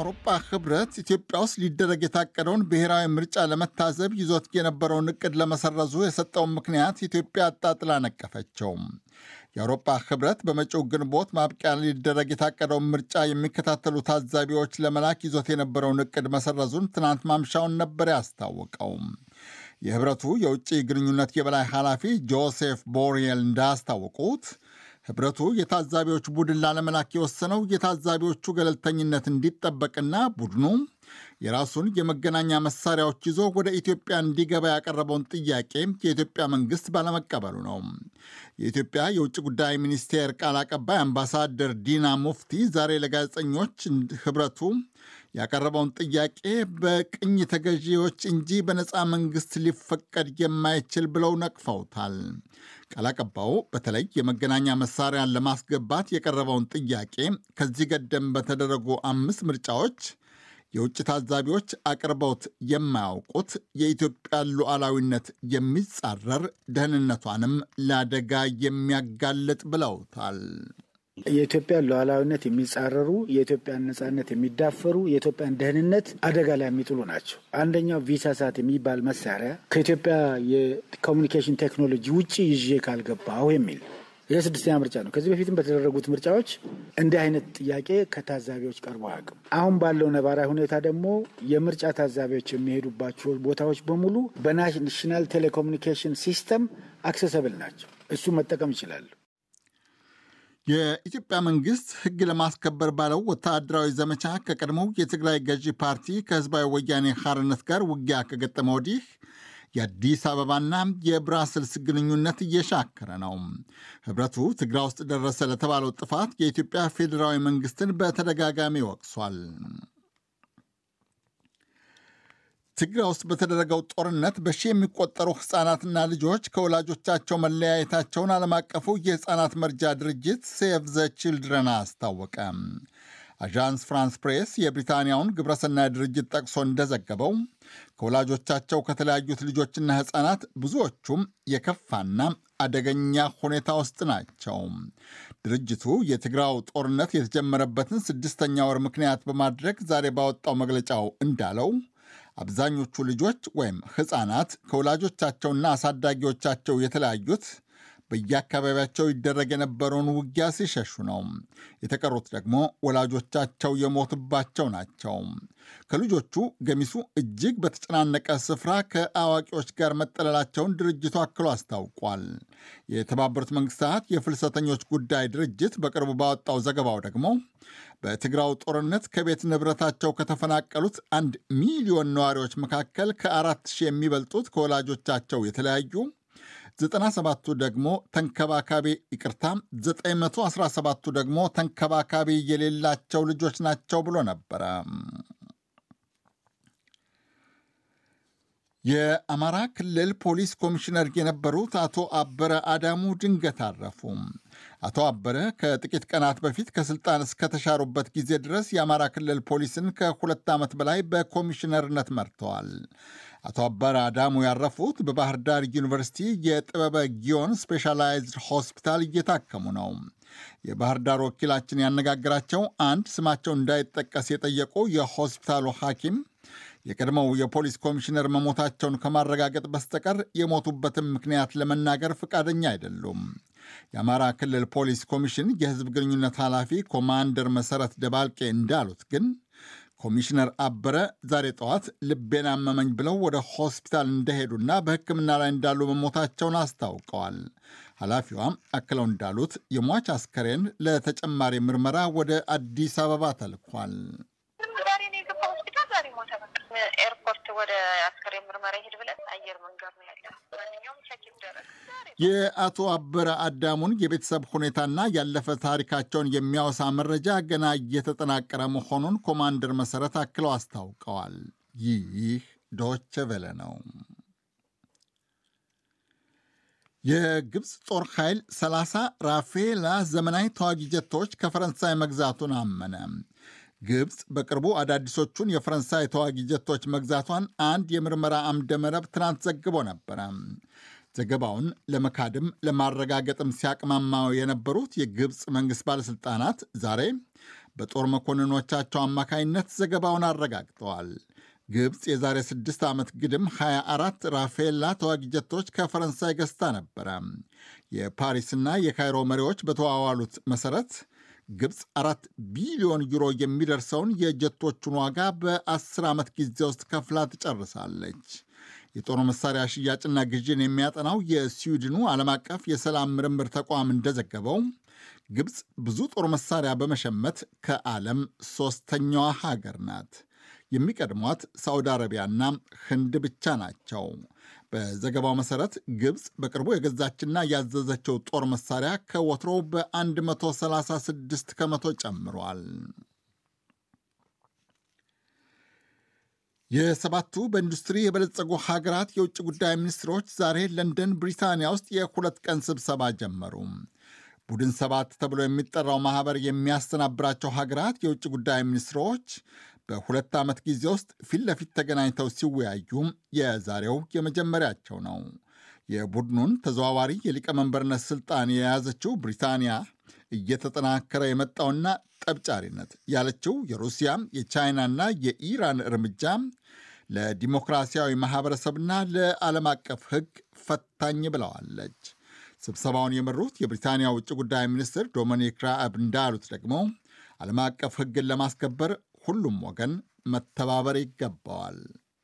የአውሮፓ ህብረት ኢትዮጵያ ውስጥ ሊደረግ የታቀደውን ብሔራዊ ምርጫ ለመታዘብ ይዞት የነበረውን እቅድ ለመሰረዙ የሰጠውን ምክንያት ኢትዮጵያ አጣጥላ ነቀፈችው። የአውሮፓ ህብረት በመጪው ግንቦት ማብቂያ ሊደረግ የታቀደውን ምርጫ የሚከታተሉ ታዛቢዎች ለመላክ ይዞት የነበረውን እቅድ መሰረዙን ትናንት ማምሻውን ነበር ያስታወቀው። የህብረቱ የውጭ ግንኙነት የበላይ ኃላፊ ጆሴፍ ቦሪየል እንዳስታወቁት ህብረቱ የታዛቢዎች ቡድን ላለመላክ የወሰነው የታዛቢዎቹ ገለልተኝነት እንዲጠበቅና ቡድኑ የራሱን የመገናኛ መሳሪያዎች ይዞ ወደ ኢትዮጵያ እንዲገባ ያቀረበውን ጥያቄ የኢትዮጵያ መንግስት ባለመቀበሉ ነው። የኢትዮጵያ የውጭ ጉዳይ ሚኒስቴር ቃል አቀባይ አምባሳደር ዲና ሙፍቲ ዛሬ ለጋዜጠኞች ህብረቱ ያቀረበውን ጥያቄ በቅኝ ተገዢዎች እንጂ በነፃ መንግስት ሊፈቀድ የማይችል ብለው ነቅፈውታል። ቃል አቀባዩ በተለይ የመገናኛ መሳሪያን ለማስገባት የቀረበውን ጥያቄ ከዚህ ቀደም በተደረጉ አምስት ምርጫዎች የውጭ ታዛቢዎች አቅርበውት የማያውቁት የኢትዮጵያን ሉዓላዊነት የሚጻረር ደህንነቷንም ለአደጋ የሚያጋልጥ ብለውታል። የኢትዮጵያን ሉዓላዊነት የሚጻረሩ የኢትዮጵያን ነጻነት የሚዳፈሩ የኢትዮጵያን ደህንነት አደጋ ላይ የሚጥሉ ናቸው። አንደኛው ቪሳሳት የሚባል መሳሪያ ከኢትዮጵያ የኮሚኒኬሽን ቴክኖሎጂ ውጭ ይዤ ካልገባሁ የሚል ይህ ስድስተኛ ምርጫ ነው። ከዚህ በፊትም በተደረጉት ምርጫዎች እንዲህ አይነት ጥያቄ ከታዛቢዎች ቀርቦ አያውቅም። አሁን ባለው ነባራዊ ሁኔታ ደግሞ የምርጫ ታዛቢዎች የሚሄዱባቸው ቦታዎች በሙሉ በናሽናል ቴሌኮሙኒኬሽን ሲስተም አክሰሰብል ናቸው። እሱ መጠቀም ይችላሉ። የኢትዮጵያ መንግስት ሕግ ለማስከበር ባለው ወታደራዊ ዘመቻ ከቀድሞው የትግራይ ገዢ ፓርቲ ከህዝባዊ ወያኔ ሐርነት ጋር ውጊያ ከገጠመ ወዲህ የአዲስ አበባና የብራስልስ ግንኙነት እየሻከረ ነው። ህብረቱ ትግራይ ውስጥ ደረሰ ለተባለው ጥፋት የኢትዮጵያ ፌዴራዊ መንግስትን በተደጋጋሚ ወቅሷል። ትግራይ ውስጥ በተደረገው ጦርነት በሺ የሚቆጠሩ ሕፃናትና ልጆች ከወላጆቻቸው መለያየታቸውን ዓለም አቀፉ የሕፃናት መርጃ ድርጅት ሴቭ ዘ ቺልድረን አስታወቀ። አዣንስ ፍራንስ ፕሬስ የብሪታንያውን ግብረሰናይ ድርጅት ጠቅሶ እንደዘገበው ከወላጆቻቸው ከተለያዩት ልጆችና ሕፃናት ብዙዎቹም የከፋና አደገኛ ሁኔታ ውስጥ ናቸው። ድርጅቱ የትግራው ጦርነት የተጀመረበትን ስድስተኛ ወር ምክንያት በማድረግ ዛሬ ባወጣው መግለጫው እንዳለው አብዛኞቹ ልጆች ወይም ሕፃናት ከወላጆቻቸውና አሳዳጊዎቻቸው የተለያዩት በየአካባቢያቸው ይደረግ የነበረውን ውጊያ ሲሸሹ ነው። የተቀሩት ደግሞ ወላጆቻቸው የሞቱባቸው ናቸው። ከልጆቹ ገሚሱ እጅግ በተጨናነቀ ስፍራ ከአዋቂዎች ጋር መጠለላቸውን ድርጅቱ አክሎ አስታውቋል። የተባበሩት መንግስታት የፍልሰተኞች ጉዳይ ድርጅት በቅርቡ ባወጣው ዘገባው ደግሞ በትግራው ጦርነት ከቤት ንብረታቸው ከተፈናቀሉት አንድ ሚሊዮን ነዋሪዎች መካከል ከአራት ሺህ የሚበልጡት ከወላጆቻቸው የተለያዩ 97ቱ ደግሞ ተንከባካቢ ይቅርታ 917ቱ ደግሞ ተንከባካቢ የሌላቸው ልጆች ናቸው ብሎ ነበረ። የአማራ ክልል ፖሊስ ኮሚሽነር የነበሩት አቶ አበረ አዳሙ ድንገት አረፉ። አቶ አበረ ከጥቂት ቀናት በፊት ከስልጣን እስከተሻሩበት ጊዜ ድረስ የአማራ ክልል ፖሊስን ከሁለት ዓመት በላይ በኮሚሽነርነት መርተዋል። አቶ አበረ አዳሙ ያረፉት በባህር ዳር ዩኒቨርሲቲ የጥበበ ጊዮን ስፔሻላይዝድ ሆስፒታል እየታከሙ ነው። የባህር ዳር ወኪላችን ያነጋግራቸው አንድ ስማቸው እንዳይጠቀስ የጠየቁ የሆስፒታሉ ሐኪም የቀድሞው የፖሊስ ኮሚሽነር መሞታቸውን ከማረጋገጥ በስተቀር የሞቱበትን ምክንያት ለመናገር ፈቃደኛ አይደሉም። የአማራ ክልል ፖሊስ ኮሚሽን የሕዝብ ግንኙነት ኃላፊ ኮማንደር መሰረት ደባልቄ እንዳሉት ግን ኮሚሽነር አበረ ዛሬ ጠዋት ልቤን አመመኝ ብለው ወደ ሆስፒታል እንደሄዱና በሕክምና ላይ እንዳሉ መሞታቸውን አስታውቀዋል። ኃላፊዋም አክለው እንዳሉት የሟች አስከሬን ለተጨማሪ ምርመራ ወደ አዲስ አበባ ተልኳል። ኤርፖርት ወደ አስከሬን ምርመራ ይሄድ ብለን አየር መንገድ ነው ያለ። ማንኛውም ቸክ ይደረግ። የአቶ አበረ አዳሙን የቤተሰብ ሁኔታና ያለፈ ታሪካቸውን የሚያወሳ መረጃ ገና እየተጠናቀረ መሆኑን ኮማንደር መሰረት አክለው አስታውቀዋል። ይህ ዶቼ ቬለ ነው። የግብፅ ጦር ኃይል 30 ራፌላ ዘመናዊ ተዋጊ ጀቶች ከፈረንሳይ መግዛቱን አመነ። ግብፅ በቅርቡ አዳዲሶቹን የፈረንሳይ ተዋጊ ጀቶች መግዛቷን አንድ የምርመራ አምደ መረብ ትናንት ዘግቦ ነበረ። ዘገባውን ለመካድም ለማረጋገጥም ሲያቅማማው የነበሩት የግብፅ መንግሥት ባለሥልጣናት ዛሬ በጦር መኮንኖቻቸው አማካይነት ዘገባውን አረጋግጠዋል። ግብፅ የዛሬ ስድስት ዓመት ግድም 24 ራፌላ ተዋጊ ጀቶች ከፈረንሳይ ገዝታ ነበረ። የፓሪስና የካይሮ መሪዎች በተዋዋሉት መሠረት ግብፅ አራት ቢሊዮን ዩሮ የሚደርሰውን የጀቶቹን ዋጋ በ10 ዓመት ጊዜ ውስጥ ከፍላ ትጨርሳለች። የጦር መሳሪያ ሽያጭና ግዥን የሚያጠናው የስዊድኑ ዓለም አቀፍ የሰላም ምርምር ተቋም እንደዘገበው ግብፅ ብዙ ጦር መሳሪያ በመሸመት ከዓለም ሦስተኛዋ ሀገር ናት። የሚቀድሟት ሳዑዲ አረቢያና ህንድ ብቻ ናቸው። በዘገባው መሠረት ግብፅ በቅርቡ የገዛችና ያዘዘችው ጦር መሳሪያ ከወትሮው በ136 ከመቶ ጨምሯል። የሰባቱ በኢንዱስትሪ የበለጸጉ ሀገራት የውጭ ጉዳይ ሚኒስትሮች ዛሬ ለንደን ብሪታንያ ውስጥ የሁለት ቀን ስብሰባ ጀመሩ። ቡድን ሰባት ተብሎ የሚጠራው ማኅበር የሚያስተናብራቸው ሀገራት የውጭ ጉዳይ ሚኒስትሮች በሁለት ዓመት ጊዜ ውስጥ ፊት ለፊት ተገናኝተው ሲወያዩ የዛሬው የመጀመሪያቸው ነው። የቡድኑን ተዘዋዋሪ የሊቀመንበርነት ሥልጣን የያዘችው ብሪታንያ እየተጠናከረ የመጣውና ጠብጫሪነት ያለችው የሩሲያ የቻይናና የኢራን እርምጃ ለዲሞክራሲያዊ ማኅበረሰብና ለዓለም አቀፍ ሕግ ፈታኝ ብለዋለች። ስብሰባውን የመሩት የብሪታንያ ውጭ ጉዳይ ሚኒስትር ዶሚኒክ ራአብ እንዳሉት ደግሞ ዓለም አቀፍ ሕግን ለማስከበር ሁሉም ወገን መተባበር ይገባዋል።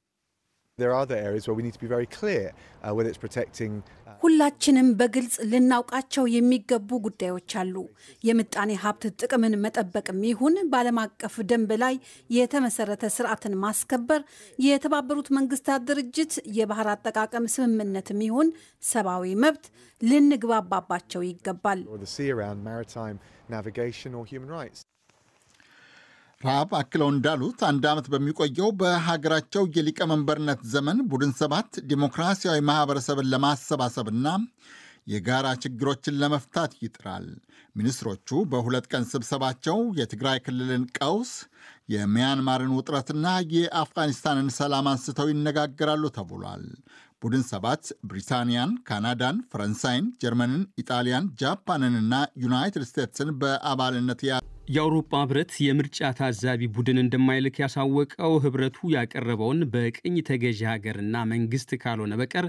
ሁላችንም በግልጽ ልናውቃቸው የሚገቡ ጉዳዮች አሉ። የምጣኔ ሀብት ጥቅምን መጠበቅም ይሁን በዓለም አቀፍ ደንብ ላይ የተመሰረተ ስርዓትን ማስከበር፣ የተባበሩት መንግስታት ድርጅት የባህር አጠቃቀም ስምምነትም ይሁን ሰብአዊ መብት ልንግባባባቸው ይገባል። ራብ አክለው እንዳሉት አንድ ዓመት በሚቆየው በሀገራቸው የሊቀመንበርነት ዘመን ቡድን ሰባት ዲሞክራሲያዊ ማኅበረሰብን ለማሰባሰብና የጋራ ችግሮችን ለመፍታት ይጥራል። ሚኒስትሮቹ በሁለት ቀን ስብሰባቸው የትግራይ ክልልን ቀውስ፣ የሚያንማርን ውጥረትና የአፍጋኒስታንን ሰላም አንስተው ይነጋገራሉ ተብሏል። ቡድን ሰባት ብሪታንያን፣ ካናዳን፣ ፈረንሳይን፣ ጀርመንን፣ ኢጣሊያን፣ ጃፓንንና ዩናይትድ ስቴትስን በአባልነት ያ የአውሮፓ ህብረት የምርጫ ታዛቢ ቡድን እንደማይልክ ያሳወቀው ህብረቱ ያቀረበውን በቅኝ ተገዢ ሀገርና መንግስት ካልሆነ በቀር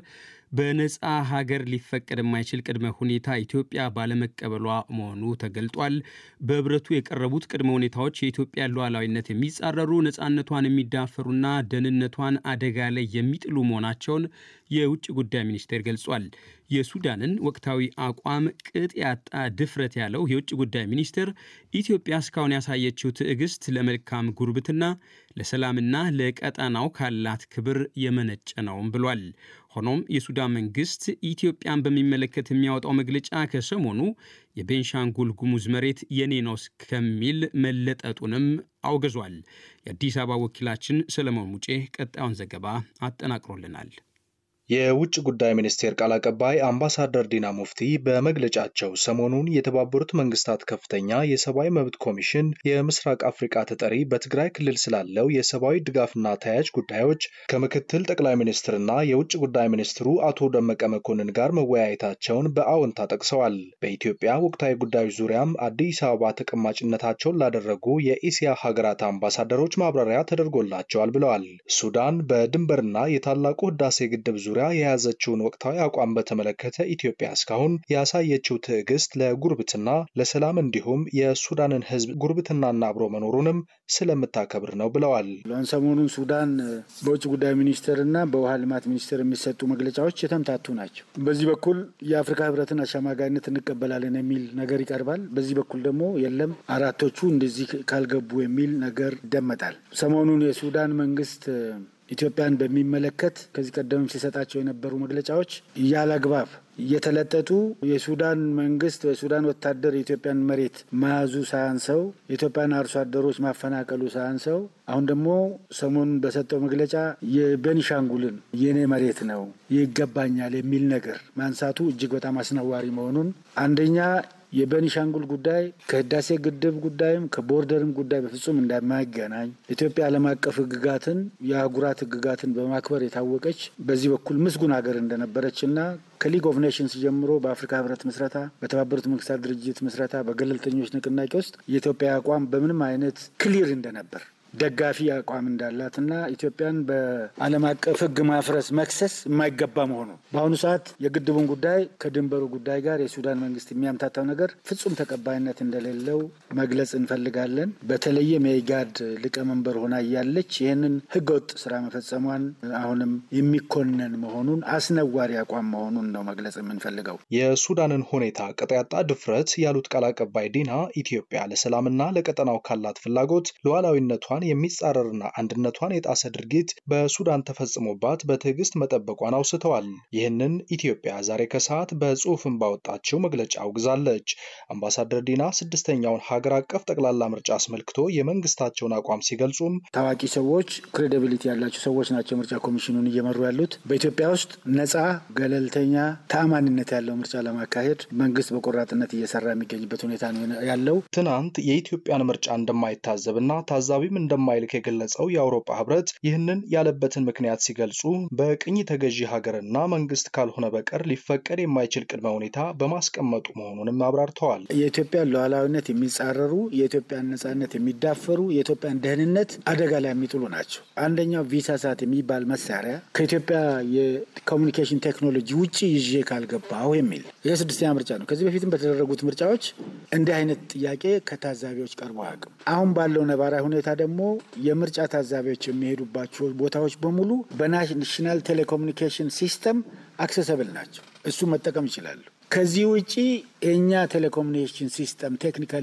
በነፃ ሀገር ሊፈቀድ የማይችል ቅድመ ሁኔታ ኢትዮጵያ ባለመቀበሏ መሆኑ ተገልጧል። በህብረቱ የቀረቡት ቅድመ ሁኔታዎች የኢትዮጵያን ሉዓላዊነት የሚጻረሩ ነፃነቷን የሚዳፈሩና ደህንነቷን አደጋ ላይ የሚጥሉ መሆናቸውን የውጭ ጉዳይ ሚኒስቴር ገልጿል። የሱዳንን ወቅታዊ አቋም ቅጥ ያጣ ድፍረት ያለው የውጭ ጉዳይ ሚኒስቴር ኢትዮጵያ እስካሁን ያሳየችው ትዕግስት ለመልካም ጉርብትና፣ ለሰላምና ለቀጠናው ካላት ክብር የመነጨ ነውም ብሏል። ሆኖም የሱዳን መንግስት ኢትዮጵያን በሚመለከት የሚያወጣው መግለጫ ከሰሞኑ የቤንሻንጉል ጉሙዝ መሬት የኔ ነው ከሚል መለጠጡንም አውግዟል። የአዲስ አበባ ወኪላችን ሰለሞን ሙጬ ቀጣዩን ዘገባ አጠናቅሮልናል። የውጭ ጉዳይ ሚኒስቴር ቃል አቀባይ አምባሳደር ዲና ሙፍቲ በመግለጫቸው ሰሞኑን የተባበሩት መንግስታት ከፍተኛ የሰብአዊ መብት ኮሚሽን የምስራቅ አፍሪቃ ተጠሪ በትግራይ ክልል ስላለው የሰብአዊ ድጋፍና ተያያዥ ጉዳዮች ከምክትል ጠቅላይ ሚኒስትርና የውጭ ጉዳይ ሚኒስትሩ አቶ ደመቀ መኮንን ጋር መወያየታቸውን በአዎንታ ጠቅሰዋል። በኢትዮጵያ ወቅታዊ ጉዳዮች ዙሪያም አዲስ አበባ ተቀማጭነታቸውን ላደረጉ የኢሲያ ሀገራት አምባሳደሮች ማብራሪያ ተደርጎላቸዋል ብለዋል። ሱዳን በድንበርና የታላቁ ህዳሴ ግድብ ዙሪያ የያዘችውን ወቅታዊ አቋም በተመለከተ ኢትዮጵያ እስካሁን ያሳየችው ትዕግስት ለጉርብትና፣ ለሰላም እንዲሁም የሱዳንን ህዝብ ጉርብትናና አብሮ መኖሩንም ስለምታከብር ነው ብለዋል። ሰሞኑን ሱዳን በውጭ ጉዳይ ሚኒስቴርና በውሃ ልማት ሚኒስቴር የሚሰጡ መግለጫዎች የተምታቱ ናቸው። በዚህ በኩል የአፍሪካ ህብረትን አሸማጋይነት እንቀበላለን የሚል ነገር ይቀርባል። በዚህ በኩል ደግሞ የለም አራቶቹ እንደዚህ ካልገቡ የሚል ነገር ይደመጣል። ሰሞኑን የሱዳን መንግስት ኢትዮጵያን በሚመለከት ከዚህ ቀደም ሲሰጣቸው የነበሩ መግለጫዎች ያለ አግባብ እየተለጠጡ የሱዳን መንግስት የሱዳን ወታደር የኢትዮጵያን መሬት መያዙ ሳያንሰው የኢትዮጵያን አርሶ አደሮች ማፈናቀሉ ሳያንሰው አሁን ደግሞ ሰሞኑን በሰጠው መግለጫ የቤኒሻንጉልን የኔ መሬት ነው ይገባኛል የሚል ነገር ማንሳቱ እጅግ በጣም አስነዋሪ መሆኑን አንደኛ የቤኒሻንጉል ጉዳይ ከህዳሴ ግድብ ጉዳይም ከቦርደርም ጉዳይ በፍጹም እንደማይገናኝ ኢትዮጵያ ዓለም አቀፍ ህግጋትን የአህጉራት ህግጋትን በማክበር የታወቀች በዚህ በኩል ምስጉን ሀገር እንደነበረች እና ከሊግ ኦፍ ኔሽንስ ጀምሮ በአፍሪካ ህብረት ምስረታ፣ በተባበሩት መንግስታት ድርጅት ምስረታ፣ በገለልተኞች ንቅናቄ ውስጥ የኢትዮጵያ አቋም በምንም አይነት ክሊር እንደነበር ደጋፊ አቋም እንዳላትና ኢትዮጵያን በዓለም አቀፍ ህግ ማፍረስ መክሰስ የማይገባ መሆኑ በአሁኑ ሰዓት የግድቡን ጉዳይ ከድንበሩ ጉዳይ ጋር የሱዳን መንግስት የሚያምታታው ነገር ፍጹም ተቀባይነት እንደሌለው መግለጽ እንፈልጋለን። በተለይም የኢጋድ ሊቀመንበር ሆና እያለች ይህንን ህገወጥ ስራ መፈጸሟን አሁንም የሚኮነን መሆኑን አስነዋሪ አቋም መሆኑን ነው መግለጽ የምንፈልገው። የሱዳንን ሁኔታ ቅጥ ያጣ ድፍረት ያሉት ቃል አቀባይ ዲና ኢትዮጵያ ለሰላምና ለቀጠናው ካላት ፍላጎት ሉዓላዊነቷን የሚጻረርና አንድነቷን የጣሰ ድርጊት በሱዳን ተፈጽሞባት በትዕግስት መጠበቋን አውስተዋል። ይህንን ኢትዮጵያ ዛሬ ከሰዓት በጽሁፍም ባወጣችው መግለጫ አውግዛለች። አምባሳደር ዲና ስድስተኛውን ሀገር አቀፍ ጠቅላላ ምርጫ አስመልክቶ የመንግስታቸውን አቋም ሲገልጹም ታዋቂ ሰዎች፣ ክሬዲቢሊቲ ያላቸው ሰዎች ናቸው ምርጫ ኮሚሽኑን እየመሩ ያሉት። በኢትዮጵያ ውስጥ ነጻ፣ ገለልተኛ፣ ተአማኒነት ያለው ምርጫ ለማካሄድ መንግስት በቆራጥነት እየሰራ የሚገኝበት ሁኔታ ነው ያለው። ትናንት የኢትዮጵያን ምርጫ እንደማይታዘብና ታዛቢም እንደማይልክ የገለጸው የአውሮፓ ህብረት ይህንን ያለበትን ምክንያት ሲገልጹ በቅኝ ተገዢ ሀገርና መንግስት ካልሆነ በቀር ሊፈቀድ የማይችል ቅድመ ሁኔታ በማስቀመጡ መሆኑንም አብራርተዋል። የኢትዮጵያን ሉዓላዊነት የሚጻረሩ የኢትዮጵያን ነጻነት የሚዳፈሩ የኢትዮጵያን ደህንነት አደጋ ላይ የሚጥሉ ናቸው። አንደኛው ቪሳሳት የሚባል መሳሪያ ከኢትዮጵያ የኮሚኒኬሽን ቴክኖሎጂ ውጭ ይዤ ካልገባሁ የሚል ይህ ስድስተኛ ምርጫ ነው። ከዚህ በፊትም በተደረጉት ምርጫዎች እንዲህ አይነት ጥያቄ ከታዛቢዎች ቀርቦ አያውቅም። አሁን ባለው ነባራዊ ሁኔታ ደግሞ የምርጫ ታዛቢዎች የሚሄዱባቸው ቦታዎች በሙሉ በናሽናል ቴሌኮሙኒኬሽን ሲስተም አክሰሰብል ናቸው። እሱ መጠቀም ይችላሉ። ከዚህ ውጪ የእኛ ቴሌኮሙኒኬሽን ሲስተም ቴክኒካሊ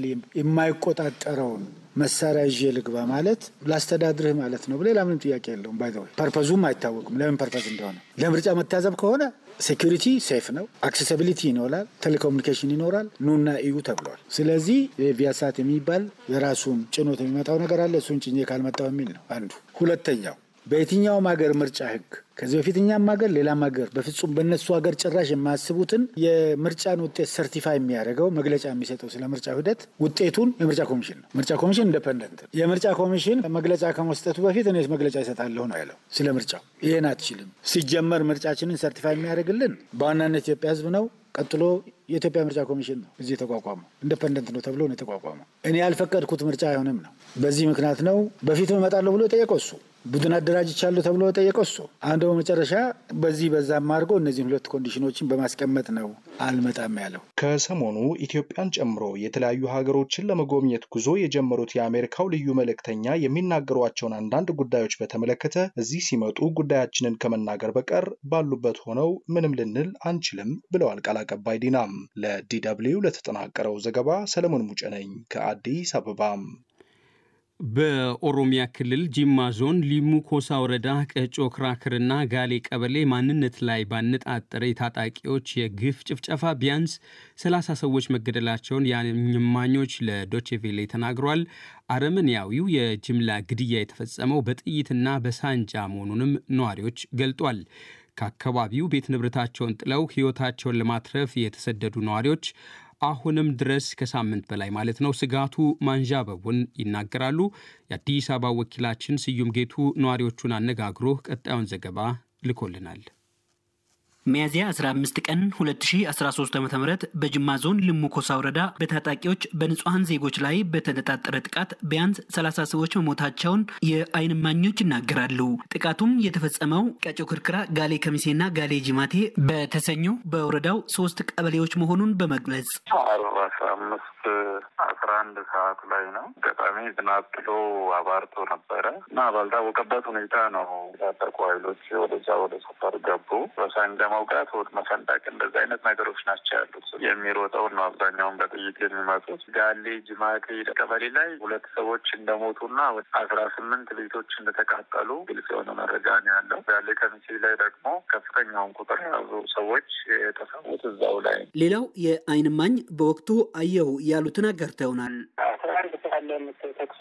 የማይቆጣጠረውን መሳሪያ ይዤ ልግባ ማለት ላስተዳድርህ ማለት ነው። ሌላ ምንም ጥያቄ የለውም። ባይ ፐርፐዙም አይታወቅም ለምን ፐርፐዝ እንደሆነ። ለምርጫ መታዘብ ከሆነ ሴኪሪቲ ሴፍ ነው፣ አክሴሲቢሊቲ ይኖራል፣ ቴሌኮሙኒኬሽን ይኖራል፣ ኑና እዩ ተብሏል። ስለዚህ ቪያሳት የሚባል የራሱን ጭኖት የሚመጣው ነገር አለ። እሱን ጭኜ ካልመጣው የሚል ነው አንዱ። ሁለተኛው በየትኛውም ሀገር ምርጫ ህግ ከዚህ በፊት እኛም ሀገር ሌላም ሀገር በፍጹም በእነሱ ሀገር ጭራሽ የማያስቡትን የምርጫን ውጤት ሰርቲፋይ የሚያደርገው መግለጫ የሚሰጠው ስለ ምርጫ ሂደት ውጤቱን የምርጫ ኮሚሽን ነው። ምርጫ ኮሚሽን ኢንደፐንደንት የምርጫ ኮሚሽን መግለጫ ከመስጠቱ በፊት እኔ መግለጫ ይሰጣለሁ ነው ያለው ስለ ምርጫው። ይህን አትችልም። ሲጀመር ምርጫችንን ሰርቲፋይ የሚያደርግልን በዋናነት ኢትዮጵያ ህዝብ ነው። ቀጥሎ የኢትዮጵያ ምርጫ ኮሚሽን ነው እዚህ የተቋቋመው። ኢንደፐንደንት ነው ተብሎ ነው የተቋቋመው። እኔ ያልፈቀድኩት ምርጫ አይሆንም ነው። በዚህ ምክንያት ነው በፊት እመጣለሁ ብሎ የጠየቀው እሱ ቡድን አደራጅቻለሁ ተብሎ የጠየቀው እሱ። አንድ በመጨረሻ በዚህ በዛም አድርጎ እነዚህን ሁለት ኮንዲሽኖችን በማስቀመጥ ነው አልመጣም ያለው። ከሰሞኑ ኢትዮጵያን ጨምሮ የተለያዩ ሀገሮችን ለመጎብኘት ጉዞ የጀመሩት የአሜሪካው ልዩ መልእክተኛ የሚናገሯቸውን አንዳንድ ጉዳዮች በተመለከተ እዚህ ሲመጡ ጉዳያችንን ከመናገር በቀር ባሉበት ሆነው ምንም ልንል አንችልም ብለዋል ቃል አቀባይ ዲናም። ለዲደብሊው ለተጠናቀረው ዘገባ ሰለሞን ሙጬ ነኝ ከአዲስ አበባም። በኦሮሚያ ክልል ጂማ ዞን ሊሙ ኮሳ ወረዳ ቀጮ ክራክርና ጋሌ ቀበሌ ማንነት ላይ ባነጣጠረ የታጣቂዎች የግፍ ጭፍጨፋ ቢያንስ 30 ሰዎች መገደላቸውን የእማኞች ለዶቼቬሌ ተናግሯል። አረመኔያዊው የጅምላ ግድያ የተፈጸመው በጥይትና በሳንጃ መሆኑንም ነዋሪዎች ገልጧል። ከአካባቢው ቤት ንብረታቸውን ጥለው ሕይወታቸውን ለማትረፍ የተሰደዱ ነዋሪዎች አሁንም ድረስ ከሳምንት በላይ ማለት ነው ስጋቱ ማንዣበቡን ይናገራሉ። የአዲስ አበባ ወኪላችን ስዩም ጌቱ ነዋሪዎቹን አነጋግሮ ቀጣዩን ዘገባ ልኮልናል። ሚያዝያ 15 ቀን 2013 ዓ ም በጅማ ዞን ልሙ ኮሳ ወረዳ በታጣቂዎች በንጹሐን ዜጎች ላይ በተነጣጠረ ጥቃት ቢያንስ 30 ሰዎች መሞታቸውን የዓይን እማኞች ይናገራሉ። ጥቃቱም የተፈጸመው ቀጮ ክርክራ፣ ጋሌ ከሚሴና ጋሌ ጅማቴ በተሰኙ በወረዳው ሶስት ቀበሌዎች መሆኑን በመግለጽ አስራ አምስት አስራ አንድ ሰዓት ላይ ነው። አጋጣሚ ዝናብ ጥሎ አባርቶ ነበረ እና ባልታወቀበት ሁኔታ ነው የታጠቁ ኃይሎች ወደዛ ወደ ሰፈር ገቡ። በሳንጃ መውጋት፣ ሆድ መሰንጠቅ እንደዚህ አይነት ነገሮች ናቸው ያሉት። የሚሮጠውን ነው አብዛኛውን በጥይት የሚመጡት። ጋሌ ጅማቴ ቀበሌ ላይ ሁለት ሰዎች እንደሞቱና አስራ ስምንት ቤቶች እንደተቃጠሉ ግልጽ የሆነ መረጃ ነው ያለው። ጋሌ ከሚሴ ላይ ደግሞ ከፍተኛውን ቁጥር የያዙ ሰዎች የተሰዉት እዛው ላይ። ሌላው የዓይን እማኝ በወቅቱ አየሁ ያሉትን አጋርተውናል። አስራ አንድ ሰዓት ላይ ተኩሱ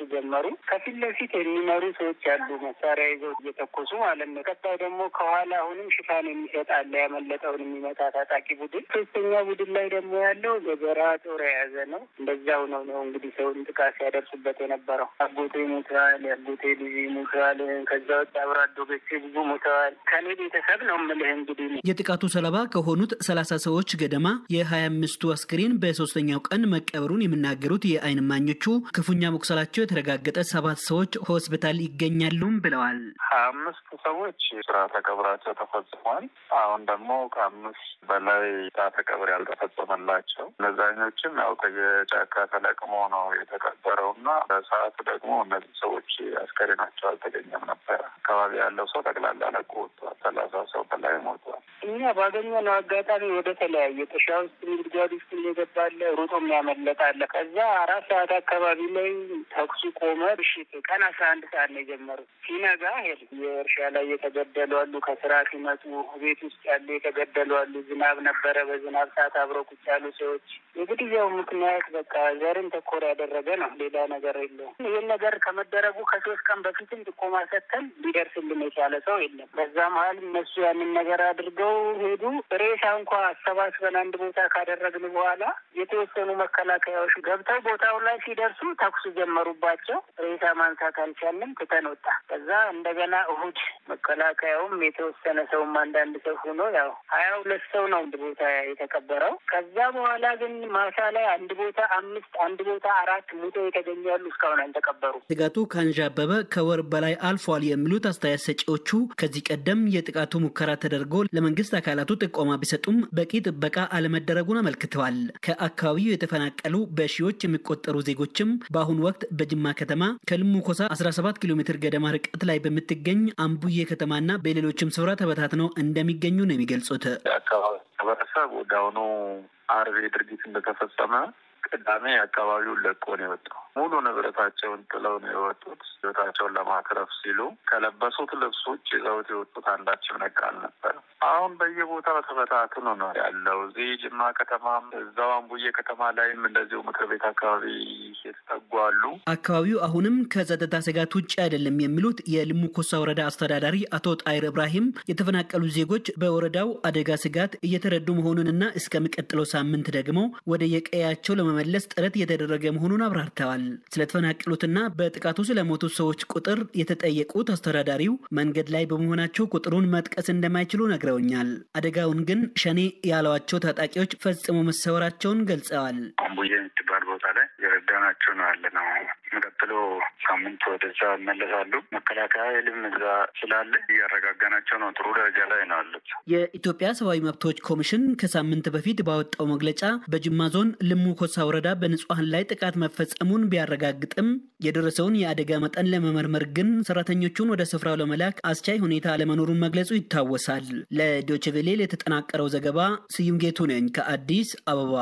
ጀመሩ። ከፊት ለፊት የሚመሩ ሰዎች ያሉ መሳሪያ ይዘው እየተኮሱ ማለት ነው። ቀጣይ ደግሞ ከኋላ አሁንም ሽፋን የሚሰጥ አለ፣ ያመለጠውን የሚመታ ታጣቂ ቡድን። ሶስተኛ ቡድን ላይ ደግሞ ያለው ገጀራ ጦር የያዘ ነው። እንደዚያው ነው ነው እንግዲህ ሰውን ጥቃት ሲያደርሱበት የነበረው። አጎቴ ሞተዋል፣ የአጎቴ ልጅ ሞተዋል። ከዛ ውጭ አብሮ አደጎቼ ብዙ ሞተዋል። ከኔ ቤተሰብ ነው የምልህ እንግዲህ የጥቃቱ ሰለባ ከሆኑት ሰላሳ ሰዎች ገደማ የሀያ አምስቱ አስክሬን በሶስተኛው ቀን መቀበሩን የሚናገሩት የዓይን እማኞቹ ክፉኛ መቁሰላቸው የተረጋገጠ ሰባት ሰዎች ሆስፒታል ይገኛሉም ብለዋል። ሀያ አምስት ሰዎች ስርዓተ ቀብራቸው ተፈጽሟል። አሁን ደግሞ ከአምስት በላይ ስርዓተ ቀብር ያልተፈጸመላቸው እነዛኞችም ያው ከየጫካ ተለቅሞ ነው የተቀበረው እና በሰዓቱ ደግሞ እነዚህ ሰዎች አስከሬናቸው አልተገኘም ነበረ። አካባቢ ያለው ሰው ጠቅላላ ለቆ ወጥቷል። ሰላሳ ሰው በላይ ሞቷል። እኛ ባገኘነው አጋጣሚ ወደ ተለያየ ጥሻ ውስጥ ጉድጓድ ውስጥ እየገባለ ሩጦ የሚያመለጣለ። ከዛ አራት ሰዓት አካባቢ ላይ ተኩሱ ቆመ። ምሽት ቀን አስራ አንድ ሰዓት ነው የጀመሩት። ሲነጋ ሄድ የእርሻ ላይ የተገደሉ አሉ። ከስራ ሲመጡ ቤት ውስጥ ያሉ የተገደሉ አሉ። ዝናብ ነበረ። በዝናብ ሰዓት አብረው ቁጭ ያሉ ሰዎች የግድያው ምክንያት በቃ ዘርን ተኮር ያደረገ ነው። ሌላ ነገር የለውም። ይህን ነገር ከመደረጉ ከሶስት ቀን በፊትም ጥቆማ ሰጥተን ሊደርስልን የቻለ ሰው የለም። በዛ መሀል እነሱ ያንን ነገር አድርገው ሄዱ። ሬሳ እንኳ አሰባስበን አንድ ቦታ ካደረግን በኋላ የተወሰኑ መከላከያዎች ገብተው ቦታው ላይ ሲደርሱ ተኩሱ ጀመሩባቸው። ሬሳ ማንሳት አልቻልንም፣ ትተን ወጣ። ከዛ እንደገና እሁድ መከላከያውም የተወሰነ ሰውም አንዳንድ ሰው ሆኖ ያው ሀያ ሁለት ሰው ነው አንድ ቦታ የተቀበረው። ከዛ በኋላ ግን ማሳ ላይ አንድ ቦታ አምስት አንድ ቦታ አራት ሙቶ የተገኙ ያሉ እስካሁን አልተቀበሩ። ጥቃቱ ካንዣበበ ከወር በላይ አልፏል የሚሉት አስተያየት ሰጪዎቹ ከዚህ ቀደም የጥቃቱ ሙከራ ተደርጎ ለመንግስት አካላቱ ጥቆማ ቢሰጡም በቂ ጥበቃ አለመደረጉን አመልክተዋል። ከአካባቢው የተፈናቀሉ በሺዎች የሚቆጠሩ ዜጎችም በአሁኑ ወቅት በጅማ ከተማ ከልሙ ኮሳ 17 ኪሎ ሜትር ገደማ ርቀት ላይ በምትገኝ አምቡዬ ከተማና በሌሎችም ስፍራ ተበታትነው እንደሚገኙ ነው የሚገልጹት። የአካባቢ ማህበረሰብ ወደ አሁኑ አርብ ድርጊት እንደተፈጸመ ቅዳሜ አካባቢውን ለቆ ነው የወጣው። ሙሉ ንብረታቸውን ጥለው ነው የወጡት። ህይወታቸውን ለማትረፍ ሲሉ ከለበሱት ልብስ ውጭ ይዘውት የወጡት አንዳችም ነገር አልነበረም። አሁን በየቦታው ተበታትኖ ነው ያለው። እዚህ ጅማ ከተማም እዛው አምቡዬ ከተማ ላይም እንደዚሁ ምክር ቤት አካባቢ የተጠጉ አሉ። አካባቢው አሁንም ከጸጥታ ስጋት ውጭ አይደለም የሚሉት የልሙ ኮሳ ወረዳ አስተዳዳሪ አቶ ጣይር እብራሂም የተፈናቀሉ ዜጎች በወረዳው አደጋ ስጋት እየተረዱ መሆኑንና እስከሚቀጥለው ሳምንት ደግሞ ወደ የቀያቸው ለመመለስ ጥረት እየተደረገ መሆኑን አብራርተዋል። ስለተፈናቀሉትና በጥቃቱ ስለሞቱት ሰዎች ቁጥር የተጠየቁት አስተዳዳሪው መንገድ ላይ በመሆናቸው ቁጥሩን መጥቀስ እንደማይችሉ ነግረውኛል። አደጋውን ግን ሸኔ ያለዋቸው ታጣቂዎች ፈጽሞ መሰወራቸውን ገልጸዋል። አምቡዬ የምትባል ቦታ ላይ የረዳናቸው ነው ያለ ነው። ቀጥሎ ሳምንት ወደዛ ይመለሳሉ። መከላከያ ኃይልም እዛ ስላለ እያረጋጋናቸው ነው። ጥሩ ደረጃ ላይ ነው ያሉት። የኢትዮጵያ ሰብአዊ መብቶች ኮሚሽን ከሳምንት በፊት ባወጣው መግለጫ በጅማ ዞን ልሙ ኮሳ ወረዳ በንጹሐን ላይ ጥቃት መፈጸሙን ቢያረጋግጥም የደረሰውን የአደጋ መጠን ለመመርመር ግን ሰራተኞቹን ወደ ስፍራው ለመላክ አስቻይ ሁኔታ አለመኖሩን መግለጹ ይታወሳል። ለዶችቬሌ የተጠናቀረው ዘገባ ስዩም ጌቱ ነኝ ከአዲስ አበባ።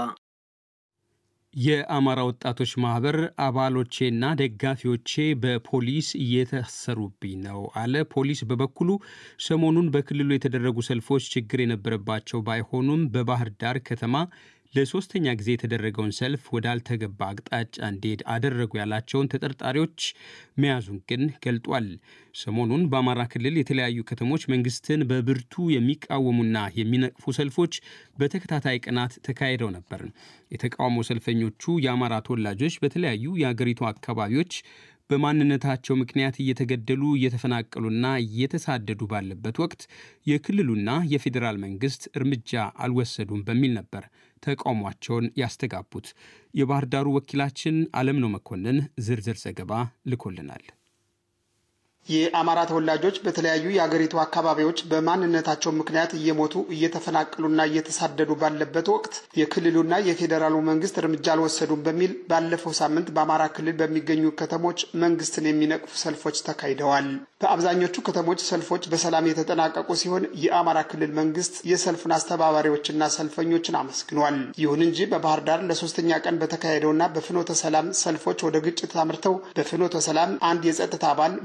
የአማራ ወጣቶች ማህበር አባሎቼና ደጋፊዎቼ በፖሊስ እየታሰሩብኝ ነው አለ። ፖሊስ በበኩሉ ሰሞኑን በክልሉ የተደረጉ ሰልፎች ችግር የነበረባቸው ባይሆኑም በባህር ዳር ከተማ ለሶስተኛ ጊዜ የተደረገውን ሰልፍ ወዳልተገባ አቅጣጫ እንዲሄድ አደረጉ ያላቸውን ተጠርጣሪዎች መያዙን ግን ገልጧል። ሰሞኑን በአማራ ክልል የተለያዩ ከተሞች መንግስትን በብርቱ የሚቃወሙና የሚነቅፉ ሰልፎች በተከታታይ ቀናት ተካሂደው ነበር። የተቃውሞ ሰልፈኞቹ የአማራ ተወላጆች በተለያዩ የአገሪቱ አካባቢዎች በማንነታቸው ምክንያት እየተገደሉ እየተፈናቀሉና እየተሳደዱ ባለበት ወቅት የክልሉና የፌዴራል መንግስት እርምጃ አልወሰዱም በሚል ነበር ተቃውሟቸውን ያስተጋቡት። የባህር ዳሩ ወኪላችን አለምነው መኮንን ዝርዝር ዘገባ ልኮልናል። የአማራ ተወላጆች በተለያዩ የአገሪቱ አካባቢዎች በማንነታቸው ምክንያት እየሞቱ እየተፈናቀሉና እየተሳደዱ ባለበት ወቅት የክልሉና የፌዴራሉ መንግስት እርምጃ አልወሰዱም በሚል ባለፈው ሳምንት በአማራ ክልል በሚገኙ ከተሞች መንግስትን የሚነቅፉ ሰልፎች ተካሂደዋል። በአብዛኞቹ ከተሞች ሰልፎች በሰላም የተጠናቀቁ ሲሆን የአማራ ክልል መንግስት የሰልፉን አስተባባሪዎችና ሰልፈኞችን አመስግኗል። ይሁን እንጂ በባህር ዳር ለሶስተኛ ቀን በተካሄደውና በፍኖተ ሰላም ሰልፎች ወደ ግጭት አምርተው በፍኖተ ሰላም አንድ የጸጥታ አባል በባህር ዳር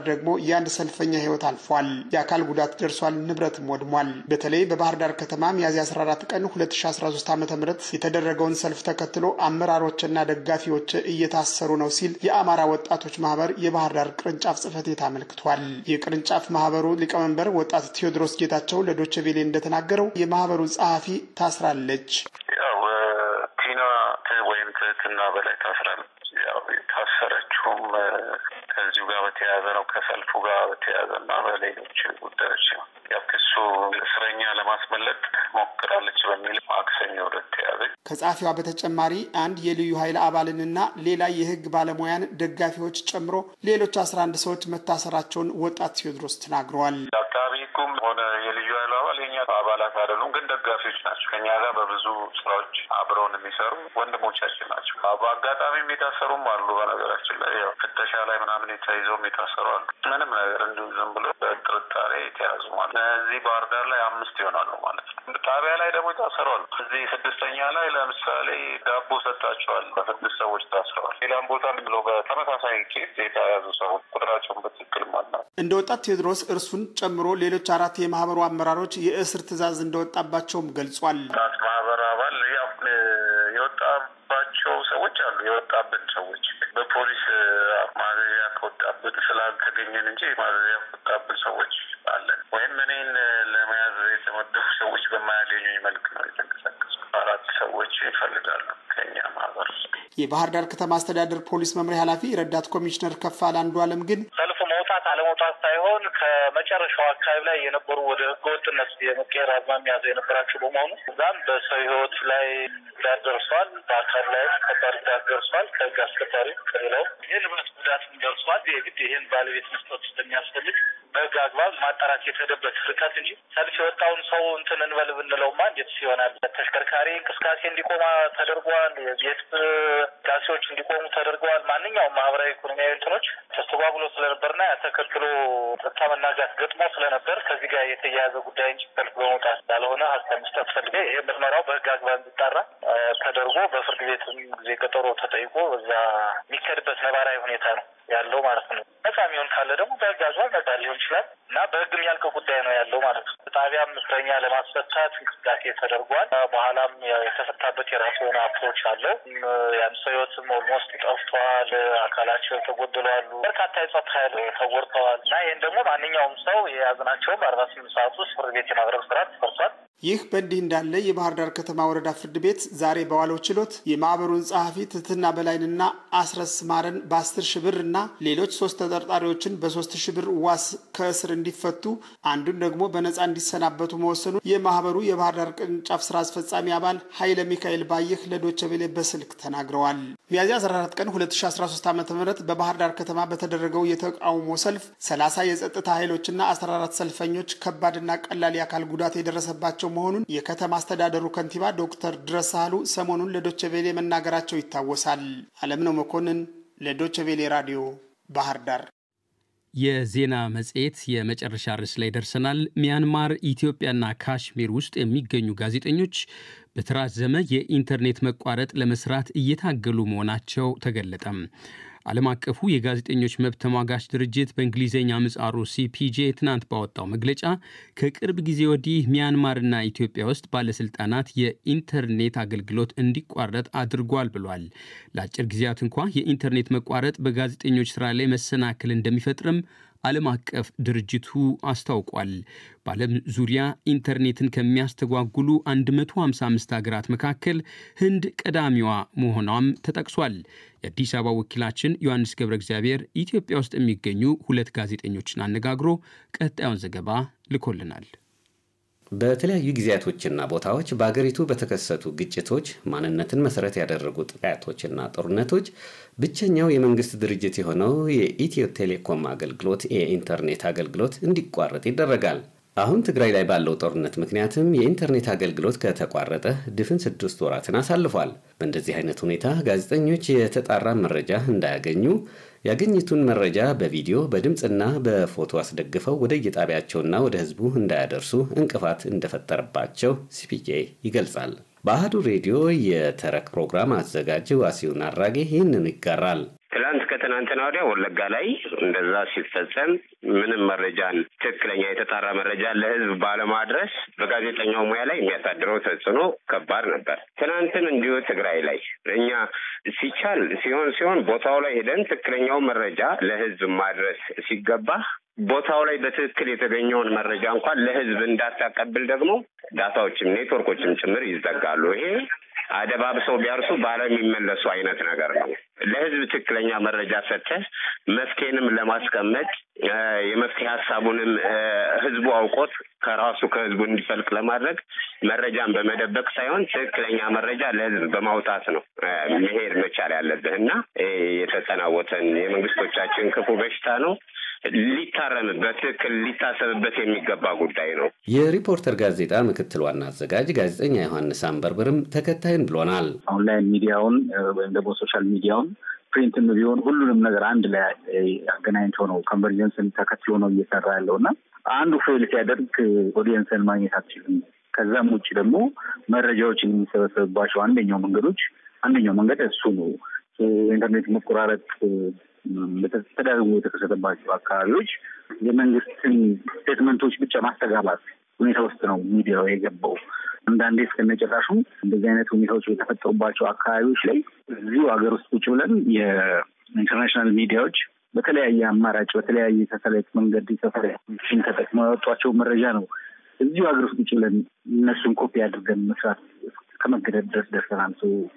ደግሞ የአንድ ሰልፈኛ ህይወት አልፏል። የአካል ጉዳት ደርሷል፣ ንብረትም ወድሟል። በተለይ በባህር ዳር ከተማ ሚያዝያ 14 ቀን 2013 ዓ ም የተደረገውን ሰልፍ ተከትሎ አመራሮችና ደጋፊዎች እየታሰሩ ነው ሲል የአማራ ወጣቶች ማህበር የባህር ዳር ቅርንጫፍ ጽህፈት ቤት አመልክቷል። የቅርንጫፍ ማህበሩ ሊቀመንበር ወጣት ቴዎድሮስ ጌታቸው ለዶቼ ቬሌ እንደተናገረው የማህበሩ ጸሐፊ ታስራለች። ያው ቲና ወይም ትህትና በላይ ታስራለች። ያው የታሰረችውም ከዚሁ ጋር በተያያዘ ነው ከሰልፉ ጋር በተያያዘ እና በሌሎች ጉዳዮች ነው። ያው ክሱ እስረኛ ለማስመለጥ ሞክራለች በሚል ማክሰኞ ዕለት ተያዘች። ከጸሐፊዋ በተጨማሪ አንድ የልዩ ኃይል አባልንና ሌላ የህግ ባለሙያን ደጋፊዎች ጨምሮ ሌሎች አስራ አንድ ሰዎች መታሰራቸውን ወጣት ቴዎድሮስ ተናግረዋል። አቃቢ ህጉም ሆነ የልዩ ኃይሉ አባል የኛ አባላት አይደሉም፣ ግን ደጋፊዎች ናቸው። ከኛ ጋር በብዙ ስራዎች አብረውን የሚሰሩ ወንድሞቻችን ናቸው። በአጋጣሚም የታሰሩም አሉ። በነገራችን ላይ ያው ፍተሻ ላይ ምናምን ተይዘውም የታሰሩ አሉ። ምንም ነገር እንዲሁ ዝም ብሎ በጥርጣሬ የተያዙ ማለት እዚህ ባህር ዳር ላይ አምስት ይሆናሉ ማለት ነው። ጣቢያ ላይ ደግሞ የታሰሩ አሉ። እዚህ ስድስተኛ ላይ ለምሳሌ ዳቦ ሰጣቸዋል። በስድስት ሰዎች ታስረዋል። ሌላም ቦታ ብሎ በተመሳሳይ ኬስ የተያዙ ሰዎች ቁጥራቸውን በትክክል ማለት እንደ ወጣት ቴዎድሮስ እርሱን ጨምሮ ሌሎች አራት የማህበሩ አመራሮች የእስር ትዕዛዝ እንደወጣባቸውም ገልጿል። ማህበር አባል ያው የወጣባቸው ሰዎች አሉ። የወጣብን ሰዎች በፖሊስ ማዘዣ ከወጣብን ስላልተገኘን እንጂ ማዘዣ ከወጣብን ሰዎች አለን። ወይም እኔን ለመያዝ የተመደቡ ሰዎች በማያገኙኝ መልክ ነው የተንቀሳቀሱ። አራት ሰዎች ይፈልጋሉ ከኛ ማህበር የባህር ዳር ከተማ አስተዳደር ፖሊስ መምሪያ ኃላፊ ረዳት ኮሚሽነር ከፋል አንዱ አለም ግን ሰልፍ መውጣት አለመውጣት ሳይሆን ከመጨረሻው አካባቢ ላይ የነበሩ ወደ ህገወጥነት የመቀየር አዝማሚያ የነበራቸው በመሆኑ እዛም በሰው ህይወት ላይ ጉዳት ደርሷል። በአካል ላይ ከባድ ጉዳት ደርሷል። ከህግ አስከባሪ ከሌላው የንብረት ጉዳትም ደርሷል። የግድ ይህን ባለቤት መስጠት ስለሚያስፈልግ በህግ አግባብ ማጣራት የተሄደበት ርቀት እንጂ ሰልፍ የወጣውን ሰው እንትን እንበል ብንለውማ እንዴት ይሆናል? ተሽከርካሪ እንቅስቃሴ እንዲቆማ ተደርጓል። የቤት እንቅስቃሴዎች እንዲቆሙ ተደርገዋል። ማንኛውም ማህበራዊ ኢኮኖሚያዊ እንትኖች ተስተጓጉሎ ስለነበርና ተከትሎ ጸጥታ መናጋት ገጥሞ ስለነበር ከዚህ ጋር የተያያዘ ጉዳይ እንጂ ሰልፍ በመውጣት ያልሆነ ሀሳብ መስጠት ፈልገ ይሄ ምርመራው በህግ አግባብ እንዲጣራ ተደርጎ በፍርድ ቤትም ጊዜ ቀጠሮ ተጠይቆ በዛ የሚከድበት ነባራዊ ሁኔታ ነው ያለው ማለት ነው። ነጻ የሚሆን ካለ ደግሞ በህግ አግባብ ነጻ ሊሆን ይችላል እና በህግ የሚያልቅ ጉዳይ ነው ያለው ማለት ነው። ጣቢያም እስረኛ ለማስፈታት እንቅስቃሴ ተደርጓል። በኋላም የተፈታበት የራሱ የሆነ አፕሮች አለው። ያን ሰው ህይወትም ኦልሞስት ጠፍቷል። አካላቸው ተጎድለዋሉ። በርካታ የጸጥታ ኃይል ተጎድተዋል እና ይህን ደግሞ ማንኛውም ሰው የያዝናቸው በአርባ ስምንት ሰዓት ውስጥ ፍርድ ቤት የማቅረብ ስራ ተሰርቷል። ይህ በእንዲህ እንዳለ የባህር ዳር ከተማ ወረዳ ፍርድ ቤት ዛሬ በዋለው ችሎት የማህበሩን ጸሐፊ ትህትና በላይንና አስረስ ማረን በአስር ሺህ ብር እና ሌሎች ሶስት ተጠርጣሪዎችን በሶስት ሺህ ብር ዋስ ከእስር እንዲፈቱ አንዱን ደግሞ በነፃ እንዲሰናበቱ መወሰኑ የማህበሩ የባህር ዳር ቅርንጫፍ ስራ አስፈጻሚ አባል ኃይለ ሚካኤል ባየህ ለዶቸ ቬሌ በስልክ ተናግረዋል። ሚያዝያ 14 ቀን 2013 ዓ ም በባህር ዳር ከተማ በተደረገው የተቃውሞ ሰልፍ 30 የጸጥታ ኃይሎችና 14 ሰልፈኞች ከባድና ቀላል የአካል ጉዳት የደረሰባቸው መሆኑን የከተማ አስተዳደሩ ከንቲባ ዶክተር ድረስ ሳህሉ ሰሞኑን ለዶቸቬሌ መናገራቸው ይታወሳል። አለምነው መኮንን ለዶቸቬሌ ራዲዮ ባህር ዳር። የዜና መጽሔት የመጨረሻ ርዕስ ላይ ደርሰናል። ሚያንማር፣ ኢትዮጵያና ካሽሚር ውስጥ የሚገኙ ጋዜጠኞች በተራዘመ የኢንተርኔት መቋረጥ ለመስራት እየታገሉ መሆናቸው ተገለጠም። ዓለም አቀፉ የጋዜጠኞች መብት ተሟጋች ድርጅት በእንግሊዝኛ ምጻሩ ሲፒጄ ትናንት ባወጣው መግለጫ ከቅርብ ጊዜ ወዲህ ሚያንማርና ኢትዮጵያ ውስጥ ባለስልጣናት የኢንተርኔት አገልግሎት እንዲቋረጥ አድርጓል ብሏል። ለአጭር ጊዜያት እንኳ የኢንተርኔት መቋረጥ በጋዜጠኞች ስራ ላይ መሰናክል እንደሚፈጥርም ዓለም አቀፍ ድርጅቱ አስታውቋል። በዓለም ዙሪያ ኢንተርኔትን ከሚያስተጓጉሉ 155 ሀገራት መካከል ህንድ ቀዳሚዋ መሆኗም ተጠቅሷል። የአዲስ አበባ ወኪላችን ዮሐንስ ገብረ እግዚአብሔር ኢትዮጵያ ውስጥ የሚገኙ ሁለት ጋዜጠኞችን አነጋግሮ ቀጣዩን ዘገባ ልኮልናል። በተለያዩ ጊዜያቶችና ቦታዎች በአገሪቱ በተከሰቱ ግጭቶች፣ ማንነትን መሰረት ያደረጉ ጥቃቶችና ጦርነቶች ብቸኛው የመንግስት ድርጅት የሆነው የኢትዮ ቴሌኮም አገልግሎት የኢንተርኔት አገልግሎት እንዲቋረጥ ይደረጋል። አሁን ትግራይ ላይ ባለው ጦርነት ምክንያትም የኢንተርኔት አገልግሎት ከተቋረጠ ድፍን ስድስት ወራትን አሳልፏል። በእንደዚህ አይነት ሁኔታ ጋዜጠኞች የተጣራ መረጃ እንዳያገኙ ያገኙትን መረጃ በቪዲዮ በድምፅና በፎቶ አስደግፈው ወደ የጣቢያቸውና ወደ ህዝቡ እንዳያደርሱ እንቅፋት እንደፈጠረባቸው ሲፒጄ ይገልጻል። በአህዱ ሬዲዮ የተረክ ፕሮግራም አዘጋጅ ዋሲሁን አራጌ ይህንን ይጋራል። ትላንት ከትናንትና ወዲያ ወለጋ ላይ እንደዛ ሲፈጸም ምንም መረጃን ትክክለኛ የተጣራ መረጃ ለህዝብ ባለማድረስ በጋዜጠኛው ሙያ ላይ የሚያሳድረው ተጽዕኖ ከባድ ነበር። ትናንትም እንዲሁ ትግራይ ላይ እኛ ሲቻል ሲሆን ሲሆን ቦታው ላይ ሄደን ትክክለኛው መረጃ ለህዝብ ማድረስ ሲገባ ቦታው ላይ በትክክል የተገኘውን መረጃ እንኳን ለህዝብ እንዳታቀብል ደግሞ ዳታዎችም ኔትወርኮችም ጭምር ይዘጋሉ። ይሄ አደባብሰው ቢያርሱ ባለም የሚመለሱ አይነት ነገር ነው። ለህዝብ ትክክለኛ መረጃ ሰጥተህ መፍትሄንም ለማስቀመጥ የመፍትሄ ሀሳቡንም ህዝቡ አውቆት ከራሱ ከህዝቡ እንዲፈልቅ ለማድረግ መረጃን በመደበቅ ሳይሆን ትክክለኛ መረጃ ለህዝብ በማውጣት ነው መሄድ መቻል ያለብህ እና የተጠናወተን የመንግስቶቻችን ክፉ በሽታ ነው። ሊታረም በትክክል ሊታሰብበት የሚገባ ጉዳይ ነው። የሪፖርተር ጋዜጣ ምክትል ዋና አዘጋጅ ጋዜጠኛ ዮሐንስ አንበርብርም ተከታይን ብሎናል። ኦንላይን ሚዲያውን ወይም ደግሞ ሶሻል ሚዲያውን ፕሪንትም ቢሆን ሁሉንም ነገር አንድ ላይ አገናኝቶ ነው ኮንቨርጀንስን ተከትሎ ነው እየሰራ ያለው እና አንዱ ፌል ሲያደርግ ኦዲየንስን ማግኘት አትችልም። ከዛም ውጭ ደግሞ መረጃዎችን የሚሰበሰብባቸው አንደኛው መንገዶች አንደኛው መንገድ እሱ ነው። ኢንተርኔት መቆራረጥ ተደጋግሞ የተከሰተባቸው አካባቢዎች የመንግስትን ስቴትመንቶች ብቻ ማስተጋባት ሁኔታ ውስጥ ነው ሚዲያው የገባው። አንዳንዴ እስከነጨራሹ እንደዚህ አይነት ሁኔታዎች የተፈጠሩባቸው አካባቢዎች ላይ እዚሁ ሀገር ውስጥ ቁጭ ብለን የኢንተርናሽናል ሚዲያዎች በተለያየ አማራጭ በተለያየ ሳተላይት መንገድ ሳተላይቶችን ተጠቅመው ያወጧቸው መረጃ ነው እዚሁ ሀገር ውስጥ ቁጭ ብለን እነሱን ኮፒ አድርገን መስራት ከመገደድ ድረስ ደርሰናል።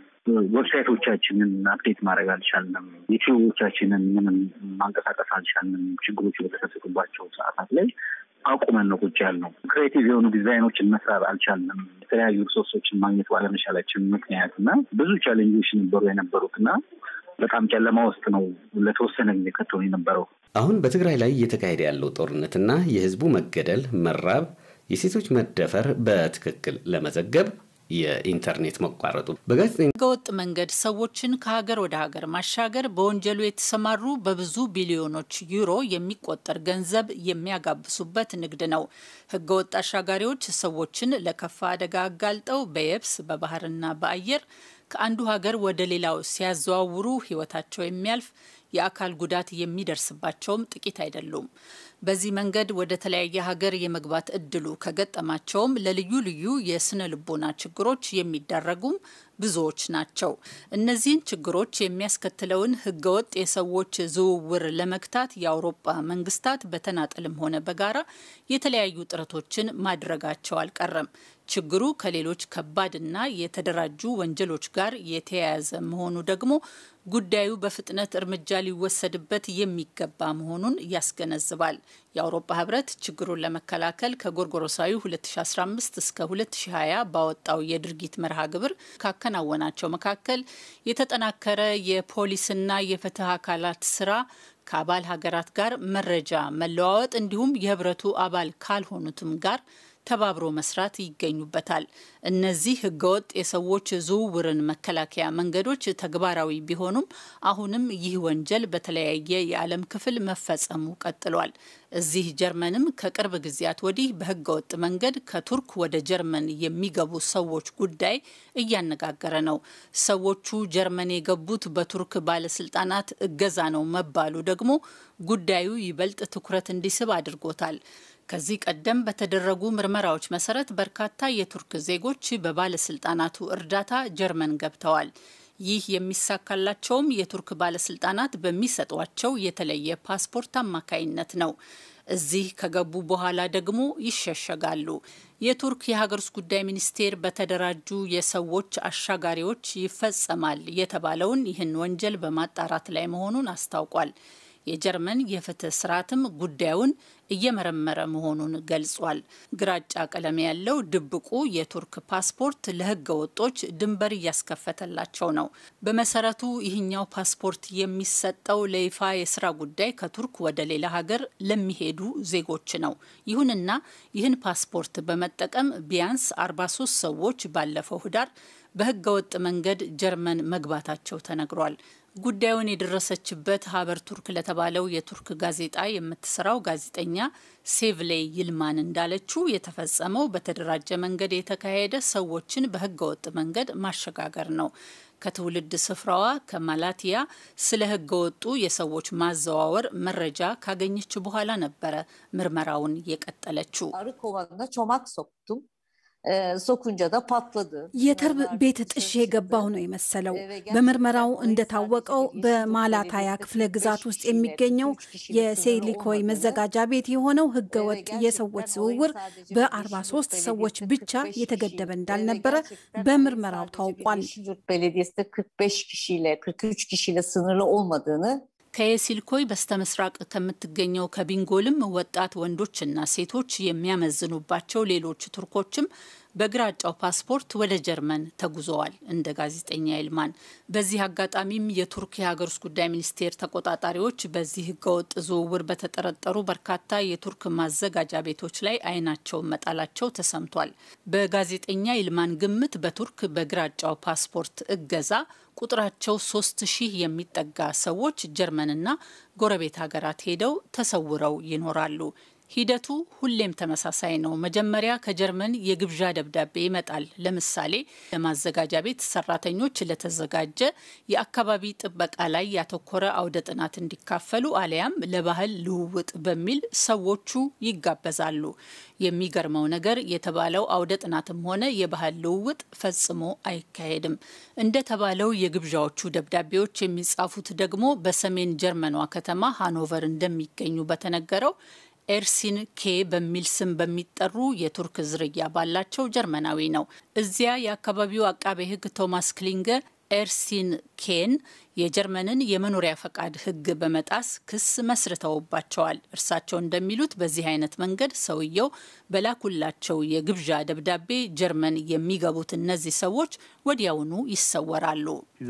ዌብሳይቶቻችንን አፕዴት ማድረግ አልቻልንም። ዩቲዩቦቻችንን ምንም ማንቀሳቀስ አልቻልንም። ችግሮቹ በተከሰቱባቸው ሰዓታት ላይ አቁመን ነው ቁጭ ያልነው። ክሬቲቭ የሆኑ ዲዛይኖችን መስራት አልቻልንም። የተለያዩ ሪሶርሶችን ማግኘት ባለመቻላችን ምክንያት እና ብዙ ቻሌንጆች ነበሩ የነበሩት እና በጣም ጨለማ ውስጥ ነው ለተወሰነ ጊዜ ከተሆነ የነበረው። አሁን በትግራይ ላይ እየተካሄደ ያለው ጦርነትና የህዝቡ መገደል፣ መራብ፣ የሴቶች መደፈር በትክክል ለመዘገብ የኢንተርኔት መቋረጡ በጋዜጠኛ ህገወጥ መንገድ ሰዎችን ከሀገር ወደ ሀገር ማሻገር በወንጀሉ የተሰማሩ በብዙ ቢሊዮኖች ዩሮ የሚቆጠር ገንዘብ የሚያጋብሱበት ንግድ ነው። ህገወጥ አሻጋሪዎች ሰዎችን ለከፋ አደጋ አጋልጠው በየብስ በባህርና በአየር ከአንዱ ሀገር ወደ ሌላው ሲያዘዋውሩ ህይወታቸው የሚያልፍ የአካል ጉዳት የሚደርስባቸውም ጥቂት አይደሉም። በዚህ መንገድ ወደ ተለያየ ሀገር የመግባት እድሉ ከገጠማቸውም ለልዩ ልዩ የስነ ልቦና ችግሮች የሚዳረጉም ብዙዎች ናቸው። እነዚህን ችግሮች የሚያስከትለውን ህገወጥ የሰዎች ዝውውር ለመግታት የአውሮፓ መንግስታት በተናጠልም ሆነ በጋራ የተለያዩ ጥረቶችን ማድረጋቸው አልቀረም። ችግሩ ከሌሎች ከባድና የተደራጁ ወንጀሎች ጋር የተያያዘ መሆኑ ደግሞ ጉዳዩ በፍጥነት እርምጃ ሊወሰድበት የሚገባ መሆኑን ያስገነዝባል። የአውሮፓ ህብረት ችግሩን ለመከላከል ከጎርጎሮሳዊ 2015 እስከ 2020 ባወጣው የድርጊት መርሃ ግብር ካከናወናቸው መካከል የተጠናከረ የፖሊስና የፍትህ አካላት ስራ ከአባል ሀገራት ጋር መረጃ መለዋወጥ እንዲሁም የህብረቱ አባል ካልሆኑትም ጋር ተባብሮ መስራት ይገኙበታል። እነዚህ ህገወጥ የሰዎች ዝውውርን መከላከያ መንገዶች ተግባራዊ ቢሆኑም አሁንም ይህ ወንጀል በተለያየ የዓለም ክፍል መፈጸሙ ቀጥሏል። እዚህ ጀርመንም ከቅርብ ጊዜያት ወዲህ በህገወጥ መንገድ ከቱርክ ወደ ጀርመን የሚገቡ ሰዎች ጉዳይ እያነጋገረ ነው። ሰዎቹ ጀርመን የገቡት በቱርክ ባለስልጣናት እገዛ ነው መባሉ ደግሞ ጉዳዩ ይበልጥ ትኩረት እንዲስብ አድርጎታል። ከዚህ ቀደም በተደረጉ ምርመራዎች መሰረት በርካታ የቱርክ ዜጎች በባለስልጣናቱ እርዳታ ጀርመን ገብተዋል። ይህ የሚሳካላቸውም የቱርክ ባለስልጣናት በሚሰጧቸው የተለየ ፓስፖርት አማካይነት ነው። እዚህ ከገቡ በኋላ ደግሞ ይሸሸጋሉ። የቱርክ የሀገር ውስጥ ጉዳይ ሚኒስቴር በተደራጁ የሰዎች አሻጋሪዎች ይፈጸማል የተባለውን ይህን ወንጀል በማጣራት ላይ መሆኑን አስታውቋል። የጀርመን የፍትህ ስርዓትም ጉዳዩን እየመረመረ መሆኑን ገልጿል። ግራጫ ቀለም ያለው ድብቁ የቱርክ ፓስፖርት ለህገ ወጦች ድንበር እያስከፈተላቸው ነው። በመሰረቱ ይህኛው ፓስፖርት የሚሰጠው ለይፋ የስራ ጉዳይ ከቱርክ ወደ ሌላ ሀገር ለሚሄዱ ዜጎች ነው። ይሁንና ይህን ፓስፖርት በመጠቀም ቢያንስ 43 ሰዎች ባለፈው ህዳር በህገ ወጥ መንገድ ጀርመን መግባታቸው ተነግሯል። ጉዳዩን የደረሰችበት ሀበር ቱርክ ለተባለው የቱርክ ጋዜጣ የምትሰራው ጋዜጠኛ ሴቭሌይ ይልማን እንዳለችው የተፈጸመው በተደራጀ መንገድ የተካሄደ ሰዎችን በህገወጥ መንገድ ማሸጋገር ነው። ከትውልድ ስፍራዋ ከማላቲያ ስለ ህገወጡ የሰዎች ማዘዋወር መረጃ ካገኘች በኋላ ነበረ ምርመራውን የቀጠለችው። የተርብ ቤት ጥሼ የገባሁ ነው የመሰለው። በምርመራው እንደታወቀው በማላታያ ክፍለ ግዛት ውስጥ የሚገኘው የሴሊኮይ መዘጋጃ ቤት የሆነው ህገወጥ የሰዎች ዝውውር በ43 ሰዎች ብቻ የተገደበ እንዳልነበረ በምርመራው ታውቋል። ከየሲልኮይ በስተምስራቅ ከምትገኘው ከቢንጎልም ወጣት ወንዶችና ሴቶች የሚያመዝኑባቸው ሌሎች ቱርኮችም በግራጫው ፓስፖርት ወደ ጀርመን ተጉዘዋል። እንደ ጋዜጠኛ ይልማን በዚህ አጋጣሚም የቱርክ የሀገር ውስጥ ጉዳይ ሚኒስቴር ተቆጣጣሪዎች በዚህ ህገወጥ ዝውውር በተጠረጠሩ በርካታ የቱርክ ማዘጋጃ ቤቶች ላይ አይናቸውን መጣላቸው ተሰምቷል። በጋዜጠኛ ይልማን ግምት በቱርክ በግራጫው ፓስፖርት እገዛ ቁጥራቸው ሶስት ሺህ የሚጠጋ ሰዎች ጀርመንና ጎረቤት ሀገራት ሄደው ተሰውረው ይኖራሉ። ሂደቱ ሁሌም ተመሳሳይ ነው። መጀመሪያ ከጀርመን የግብዣ ደብዳቤ ይመጣል። ለምሳሌ ለማዘጋጃ ቤት ሰራተኞች ለተዘጋጀ የአካባቢ ጥበቃ ላይ ያተኮረ አውደ ጥናት እንዲካፈሉ አሊያም ለባህል ልውውጥ በሚል ሰዎቹ ይጋበዛሉ። የሚገርመው ነገር የተባለው አውደ ጥናትም ሆነ የባህል ልውውጥ ፈጽሞ አይካሄድም። እንደተባለው የግብዣዎቹ ደብዳቤዎች የሚጻፉት ደግሞ በሰሜን ጀርመኗ ከተማ ሃኖቨር እንደሚገኙ በተነገረው ኤርሲን ኬ በሚል ስም በሚጠሩ የቱርክ ዝርያ ባላቸው ጀርመናዊ ነው። እዚያ የአካባቢው አቃቤ ሕግ ቶማስ ክሊንገ ኤርሲን ኬን የጀርመንን የመኖሪያ ፈቃድ ሕግ በመጣስ ክስ መስርተውባቸዋል። እርሳቸው እንደሚሉት በዚህ አይነት መንገድ ሰውየው በላኩላቸው የግብዣ ደብዳቤ ጀርመን የሚገቡት እነዚህ ሰዎች ወዲያውኑ ይሰወራሉ።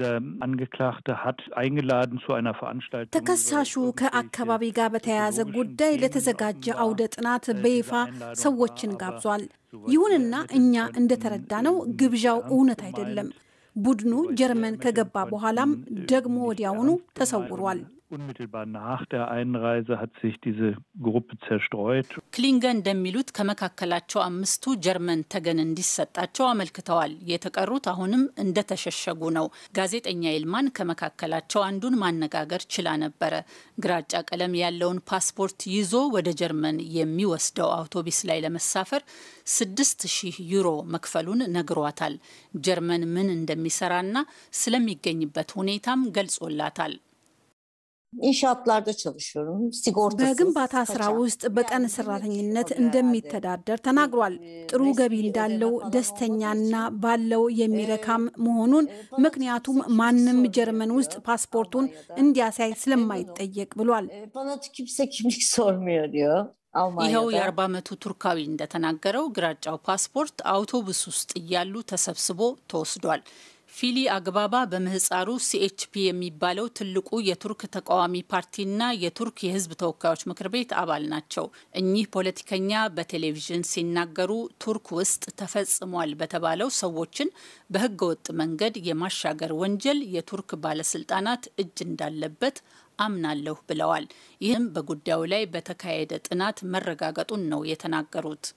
ተከሳሹ ከአካባቢ ጋር በተያያዘ ጉዳይ ለተዘጋጀ አውደ ጥናት በይፋ ሰዎችን ጋብዟል። ይሁንና እኛ እንደተረዳነው ግብዣው እውነት አይደለም። ቡድኑ ጀርመን ከገባ በኋላም ደግሞ ወዲያውኑ ተሰውሯል። Unmittelbar nach der Einreise hat sich diese Gruppe zerstreut. ክሊንገ እንደሚሉት ከመካከላቸው አምስቱ ጀርመን ተገን እንዲሰጣቸው አመልክተዋል። የተቀሩት አሁንም እንደተሸሸጉ ነው። ጋዜጠኛ ይልማን ከመካከላቸው አንዱን ማነጋገር ችላ ነበረ። ግራጫ ቀለም ያለውን ፓስፖርት ይዞ ወደ ጀርመን የሚወስደው አውቶቡስ ላይ ለመሳፈር ስድስት ሺህ ዩሮ መክፈሉን ነግሯታል። ጀርመን ምን እንደሚሰራና ስለሚገኝበት ሁኔታም ገልጾላታል። İnşaatlarda çalışıyorum. Sigortasız. በግንባታ ስራ ውስጥ በቀን ሰራተኝነት እንደሚተዳደር ተናግሯል። ጥሩ ገቢ እንዳለው ደስተኛና ባለው የሚረካም መሆኑን ምክንያቱም ማንም ጀርመን ውስጥ ፓስፖርቱን እንዲያሳይ ስለማይጠየቅ ብሏል። Bana kimse kimlik sormuyor diyor. ይኸው Almanya'da. የአርባ ዓመቱ ቱርካዊ እንደተናገረው ግራጫው ፓስፖርት አውቶቡስ ውስጥ እያሉ ተሰብስቦ ተወስዷል። ፊሊ አግባባ በምህፃሩ ሲኤችፒ የሚባለው ትልቁ የቱርክ ተቃዋሚ ፓርቲና የቱርክ የሕዝብ ተወካዮች ምክር ቤት አባል ናቸው። እኚህ ፖለቲከኛ በቴሌቪዥን ሲናገሩ ቱርክ ውስጥ ተፈጽሟል በተባለው ሰዎችን በህገወጥ መንገድ የማሻገር ወንጀል የቱርክ ባለስልጣናት እጅ እንዳለበት አምናለሁ ብለዋል። ይህም በጉዳዩ ላይ በተካሄደ ጥናት መረጋገጡን ነው የተናገሩት።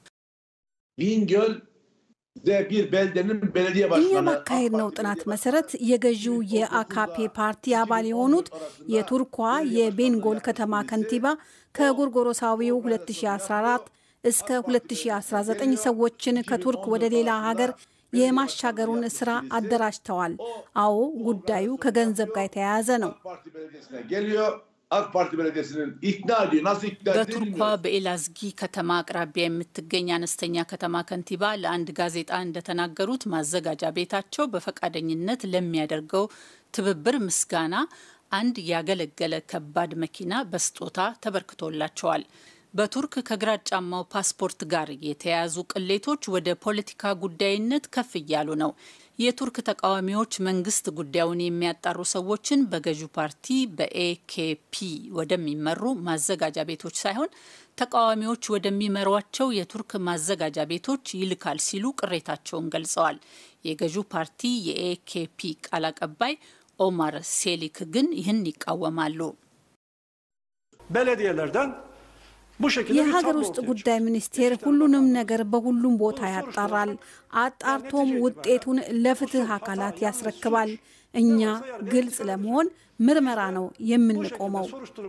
Bingöl de bir beldenin belediye እኛ başkanı ባካሄድነው ጥናት መሰረት የገዢው የአካፔ ፓርቲ አባል የሆኑት የቱርኳ የቤንጎል ከተማ ከንቲባ ከጎርጎሮሳዊው 2014 እስከ 2019 ሰዎችን ከቱርክ ወደ ሌላ ሀገር የማሻገሩን ስራ አደራጅተዋል። አዎ ጉዳዩ ከገንዘብ ጋር የተያያዘ ነው። Parti belediyesine geliyor. AK Parti belediyesinin ikna ediyor. Nasıl ikna ettiğini በቱርኳ bilmiyorum. በኤላዝጊ ከተማ አቅራቢያ የምትገኝ አነስተኛ ከተማ ከንቲባ ለአንድ ጋዜጣ እንደተናገሩት ማዘጋጃ ቤታቸው በፈቃደኝነት ለሚያደርገው ትብብር ምስጋና አንድ ያገለገለ ከባድ መኪና በስጦታ ተበርክቶላቸዋል። በቱርክ ከግራጫማው ፓስፖርት ጋር የተያያዙ ቅሌቶች ወደ ፖለቲካ ጉዳይነት ከፍ እያሉ ነው። የቱርክ ተቃዋሚዎች መንግስት ጉዳዩን የሚያጣሩ ሰዎችን በገዢው ፓርቲ በኤኬፒ ወደሚመሩ ማዘጋጃ ቤቶች ሳይሆን ተቃዋሚዎች ወደሚመሯቸው የቱርክ ማዘጋጃ ቤቶች ይልካል ሲሉ ቅሬታቸውን ገልጸዋል። የገዢው ፓርቲ የኤኬፒ ቃል አቀባይ ኦማር ሴሊክ ግን ይህን ይቃወማሉ። belediyelerden የሀገር ውስጥ ጉዳይ ሚኒስቴር ሁሉንም ነገር በሁሉም ቦታ ያጣራል። አጣርቶም ውጤቱን ለፍትህ አካላት ያስረክባል። እኛ ግልጽ ለመሆን ምርመራ ነው የምንቆመው።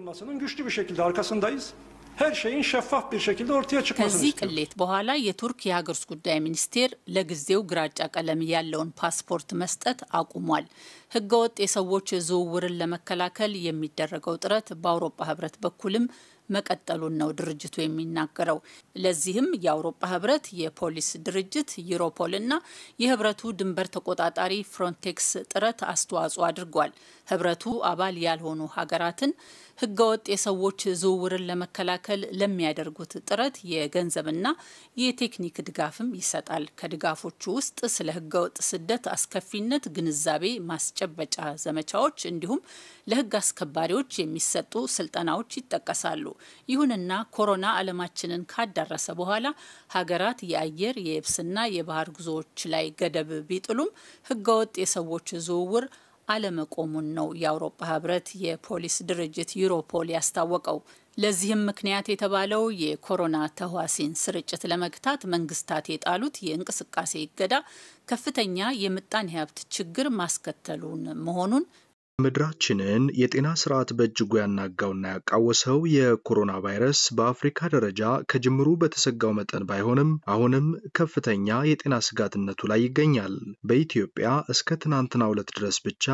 ከዚህ ቅሌት በኋላ የቱርክ የሀገር ውስጥ ጉዳይ ሚኒስቴር ለጊዜው ግራጫ ቀለም ያለውን ፓስፖርት መስጠት አቁሟል። ህገወጥ የሰዎች ዝውውርን ለመከላከል የሚደረገው ጥረት በአውሮፓ ህብረት በኩልም መቀጠሉን ነው ድርጅቱ የሚናገረው። ለዚህም የአውሮፓ ህብረት የፖሊስ ድርጅት ዩሮፖል እና የህብረቱ ድንበር ተቆጣጣሪ ፍሮንቴክስ ጥረት አስተዋጽኦ አድርጓል። ህብረቱ አባል ያልሆኑ ሀገራትን ህገወጥ የሰዎች ዝውውርን ለመከላከል ለሚያደርጉት ጥረት የገንዘብና የቴክኒክ ድጋፍም ይሰጣል። ከድጋፎቹ ውስጥ ስለ ህገወጥ ስደት አስከፊነት ግንዛቤ ማስጨበጫ ዘመቻዎች እንዲሁም ለህግ አስከባሪዎች የሚሰጡ ስልጠናዎች ይጠቀሳሉ። ይሁንና ኮሮና ዓለማችንን ካዳረሰ በኋላ ሀገራት የአየር የየብስና የባህር ጉዞዎች ላይ ገደብ ቢጥሉም ህገወጥ የሰዎች ዝውውር አለመቆሙን ነው የአውሮፓ ህብረት የፖሊስ ድርጅት ዩሮፖል ያስታወቀው። ለዚህም ምክንያት የተባለው የኮሮና ተህዋሲን ስርጭት ለመግታት መንግስታት የጣሉት የእንቅስቃሴ እገዳ ከፍተኛ የምጣኔ ሀብት ችግር ማስከተሉን መሆኑን ምድራችንን የጤና ስርዓት በእጅጉ ያናጋውና ያቃወሰው የኮሮና ቫይረስ በአፍሪካ ደረጃ ከጅምሩ በተሰጋው መጠን ባይሆንም አሁንም ከፍተኛ የጤና ስጋትነቱ ላይ ይገኛል። በኢትዮጵያ እስከ ትናንትና ሁለት ድረስ ብቻ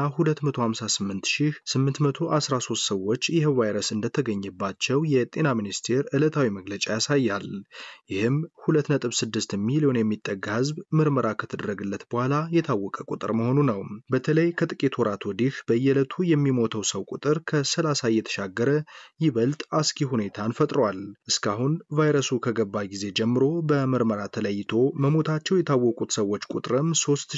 258813 ሰዎች ይህ ቫይረስ እንደተገኘባቸው የጤና ሚኒስቴር ዕለታዊ መግለጫ ያሳያል። ይህም 2.6 ሚሊዮን የሚጠጋ ህዝብ ምርመራ ከተደረገለት በኋላ የታወቀ ቁጥር መሆኑ ነው። በተለይ ከጥቂት ወራት ወዲህ በየ በየዕለቱ የሚሞተው ሰው ቁጥር ከ30 እየተሻገረ ይበልጥ አስጊ ሁኔታን ፈጥሯል። እስካሁን ቫይረሱ ከገባ ጊዜ ጀምሮ በምርመራ ተለይቶ መሞታቸው የታወቁት ሰዎች ቁጥርም